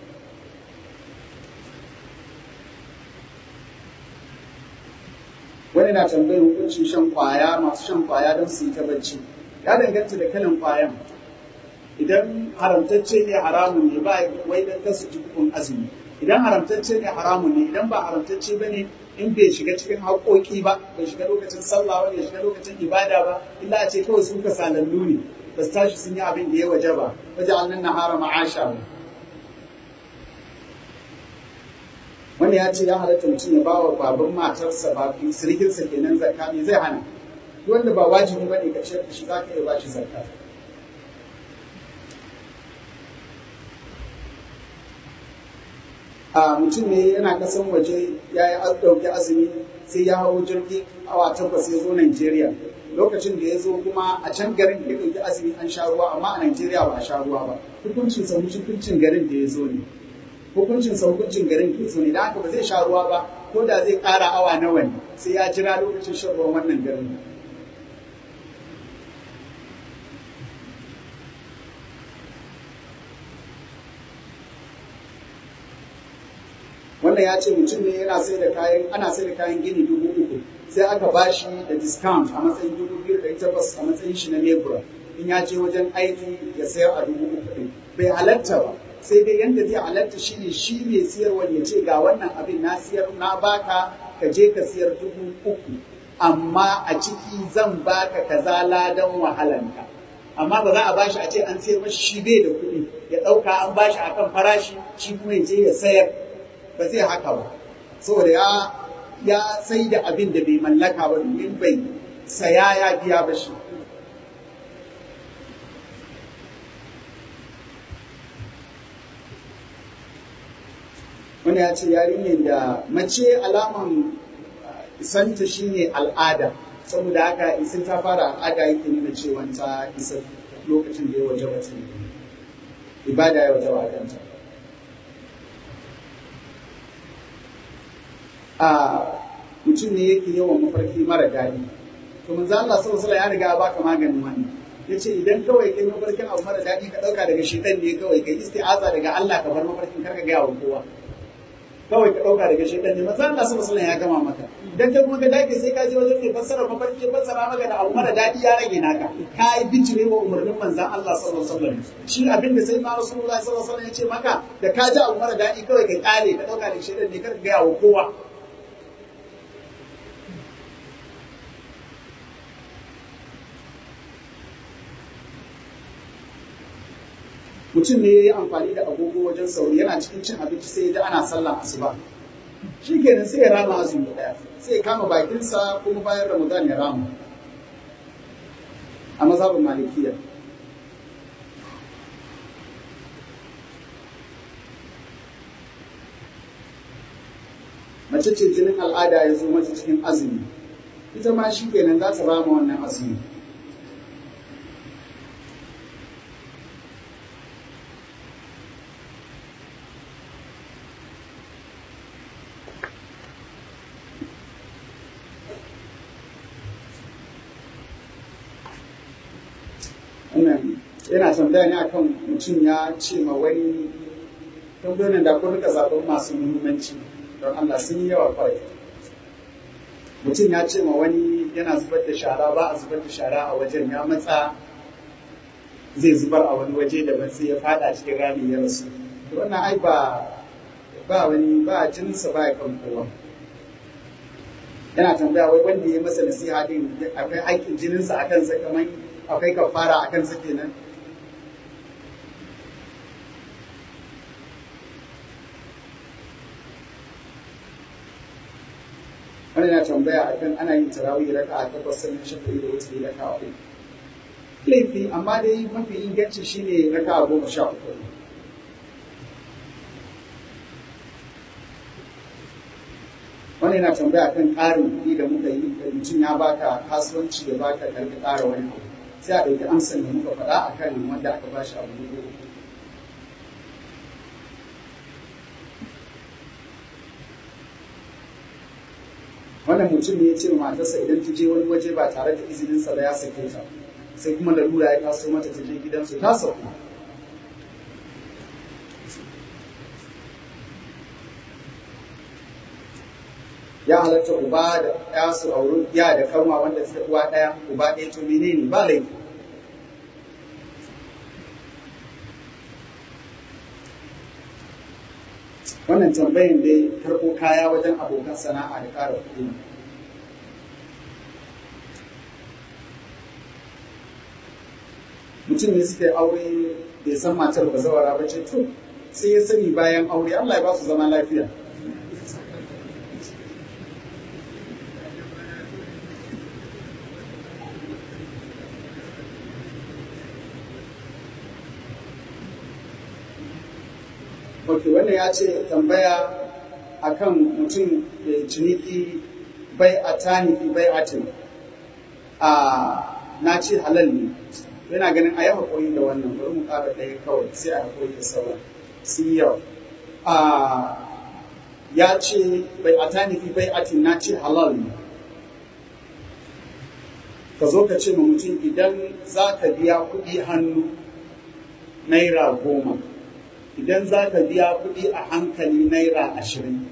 wani na tambayin hukuncin shan kwaya masu shan kwaya don su yi ta bacci ya danganta da kalan kwayan idan haramtacce ne haramun ne ba wai dan kasu jikukun azumi idan haramtacce ne haramun ne idan ba haramtacce ba ne in bai shiga cikin haƙoƙi ba bai shiga lokacin sallah ba bai shiga lokacin ibada ba illa a ce kawai sun kasalallu ne ba su tashi sun yi abin da ya waje ba waje annan nahara ma'asha ba wanda ya ce ya halatta mutum ya ba wa baban matarsa ba sirikinsa kenan zakka me zai hana wanda ba wajibi ba ne ka ciyar da shi za ka iya ba shi zakka a mutum ne yana kasan waje ya yi ɗauki azumi sai ya hau jirgi awa takwas ya zo Najeriya lokacin da ya zo kuma a can garin ya ɗauki azumi an sha ruwa amma a Najeriya ba a sha ruwa ba hukuncin sa hukuncin garin da ya zo ne hukuncin sa hukuncin garin da ya zo ne da haka ba zai sha ruwa ba ko da zai ƙara awa nawa ne sai ya jira lokacin shan ruwan wannan garin wannan ya ce mutum ne yana sai da kayan ana sai da kayan gini dubu uku sai aka ba shi da discount a matsayin dubu biyu da takwas a matsayin shi na lebura in ya je wajen aiki ya sayar a dubu uku ɗin bai halatta ba sai dai yanda zai halatta shi ne shi mai siyarwa ya ce ga wannan abin na siyar na baka ka je ka siyar dubu uku amma a ciki zan baka kaza ladan wahalanka amma ba za a bashi a ce an siyar mashi shi bai da kuɗi ya ɗauka an bashi akan farashi shi kuma ya je ya sayar ba zai haka ba saboda ya ya sai da abin da bai mallaka ba domin bai saya ya biya ba shi wani ya ce yarinyar da mace alaman isanta shine al'ada saboda haka isin ta fara al'ada yake nuna cewa ta isa lokacin da ya waje ba ibada ya waje ba kanta a mutum ne yake yawan mafarki mara daɗi to manzo Allah sallallahu alaihi ya riga ya baka maganin wannan yace idan kawai kai mafarkin abu mara daɗi ka ɗauka daga shedan ne kawai kai isti'aza daga Allah ka bar mafarkin karka ga wa kowa kawai ka ɗauka daga shedan ne manzo Allah sallallahu alaihi ya gama maka idan kai kuma ka dake sai ka je wajen mai fassara mafarki fassara maka da abu mara daɗi ya rage naka ka yi bijire wa umarnin manzon Allah sallallahu alaihi wasallam shi abin da sai ma Rasulullahi sallallahu alaihi wasallam ya ce maka da ka ji abu mara daɗi kawai ka kare ka ɗauka daga shedan ne karka ga wa kowa mutum ne ya yi amfani da agogo wajen sauri yana cikin cin abinci sai ya ji ana sallah asuba shi kenan sai ya rama azumi daya sai ya kama bakinsa kuma bayan ramadan ya rama a mazhabin malikiya mace ce jinin al'ada ya zo mata cikin azumi ita ma shi kenan za ta rama wannan azumi wannan yana tambaya ne akan mutum ya ce ma wani tambayoyin da kun rika zaɓen masu muhimmanci don Allah sun yi yawa kwarai mutum ya ce ma wani yana zubar da shara ba a zubar da shara a wajen ya matsa zai zubar a wani waje da sai ya fada cikin rami ya rasu wannan ai ba ba wani ba jininsa ba ya kan kowa yana tambaya wai wanda ya masa nasiha din akwai haƙƙin jininsa a kansa kamar akwai kafara a kansa kenan wani na tambaya akan ana yin tarawih raka a takwas sannan shafa'i da wasu raka a uku laifi amma dai mafi inganci shine raka a goma sha uku wani yana tambaya kan ƙarin kuɗi da muka yi da mutum ya baka kasuwanci ya baka karka ƙara wani abu sai a ɗauki amsan da muka faɗa a kan wanda aka ba shi abu dubu uku wannan mutum ne ya ce matarsa idan ta je wani waje ba tare da izininsa ba ya sake ta sai kuma lalura ya taso mata ta je gidansu ta sauka ya halatta uba da ya su auri ya da kanwa wanda suka uwa ɗaya uba ɗaya to menene ba laifi wannan tambayin dai karɓo kaya wajen abokan sana'a da ƙara kuɗi mutum ne suka yi aure bai san matar ba zawara ba ce to sai ya sani bayan aure Allah ya ba su zama lafiya ok wannan ya ce tambaya akan mutum da ciniki bai a taniki bai atin a na ce halal ne yana ganin a yi haƙuri da wannan bari mu ƙara ɗaya kawai sai a haƙuri da sauran sun yi yawa a ya ce bai a taniki bai atin na ce halal ne ka zo ka ce ma mutum idan za ka biya kuɗi hannu naira goma idan za ka biya kuɗi a hankali naira ashirin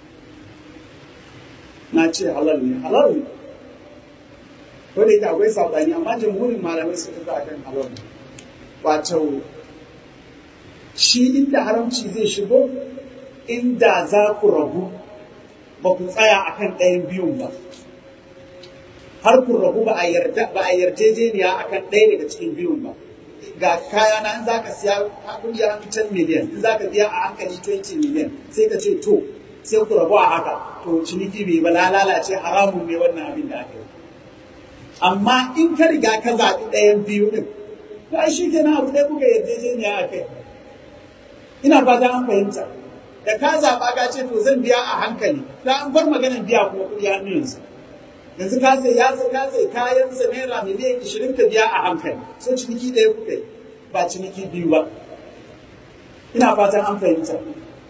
na ce halal ne halal ne ko da yake akwai saɓani amma jamhurin malamai su tafi a kan halal wato shi inda haramci zai shigo inda za ku rabu ba ku tsaya a kan ɗayan biyun ba har ku rabu ba a yarjejeniya a kan ɗaya daga cikin biyun ba ga kaya na in zaka siya kuɗi a 10 miliyan in zaka biya a hankali 20 miliyan sai ka ce to sai ku rabu a haka to ciniki bai ba lalace haramun ne wannan abin da aka yi amma in ka riga ka zaɓi ɗayan biyu ɗin ba shi ke na abu ɗaya kuka yarjejeniya a kai ina fata an fahimta da ka zaɓa ka ce to zan biya a hankali ta an bar maganar biya kuma kuɗi hannu yanzu yanzu ka sai ya sai ka sai kayan sa naira miliyan ishirin ka biya a hankali so ciniki ɗaya kuka yi ba ciniki biyu ba ina fatan an fahimta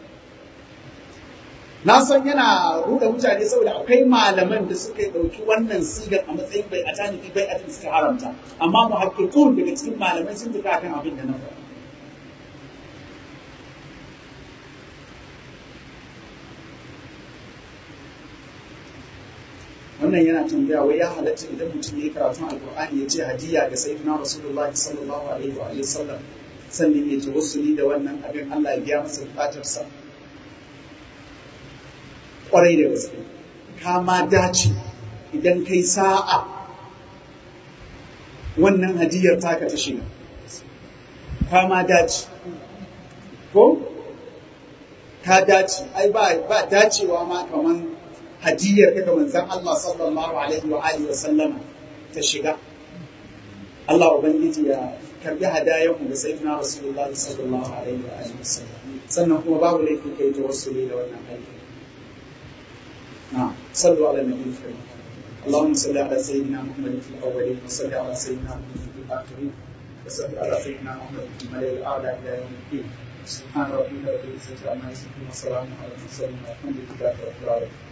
na san yana ruɗa mutane saboda akwai malaman da suka ɗauki wannan sigar a matsayin bai a tanifi bai a suka haramta amma mu haƙiƙun daga cikin malamai sun tafi akan abin da na faɗa wannan yana tambaya wai ya halatta idan mutum ya yi karatun alkur'ani ya ce hadiya ga sayyidina rasulullahi sallallahu alaihi wa sallam sannan ya ji wasu da wannan abin Allah ya biya masa bukatarsa kwarai da gaske ka ma dace idan kai sa'a wannan hadiyar taka ta shiga ka ma dace ko ka dace ai ba ba dacewa ma kaman hadiyar daga manzon Allah sallallahu alaihi wa alihi wa sallama ta shiga Allah ubangiji ya karbi hadayen mu da sayyidina Rasulullahi sallallahu alaihi wa alihi wa sallam sannan kuma babu laifin kai tawassuli da wannan aiki na'am sallu ala nabiyyi karim اللهم صل على سيدنا محمد في الاولين وصل على سيدنا محمد في الاخرين وصل على سيدنا محمد في الملأ الاعلى الى يوم الدين سبحان ربك رب العزه عما يصفون وسلام على المرسلين والحمد لله رب العالمين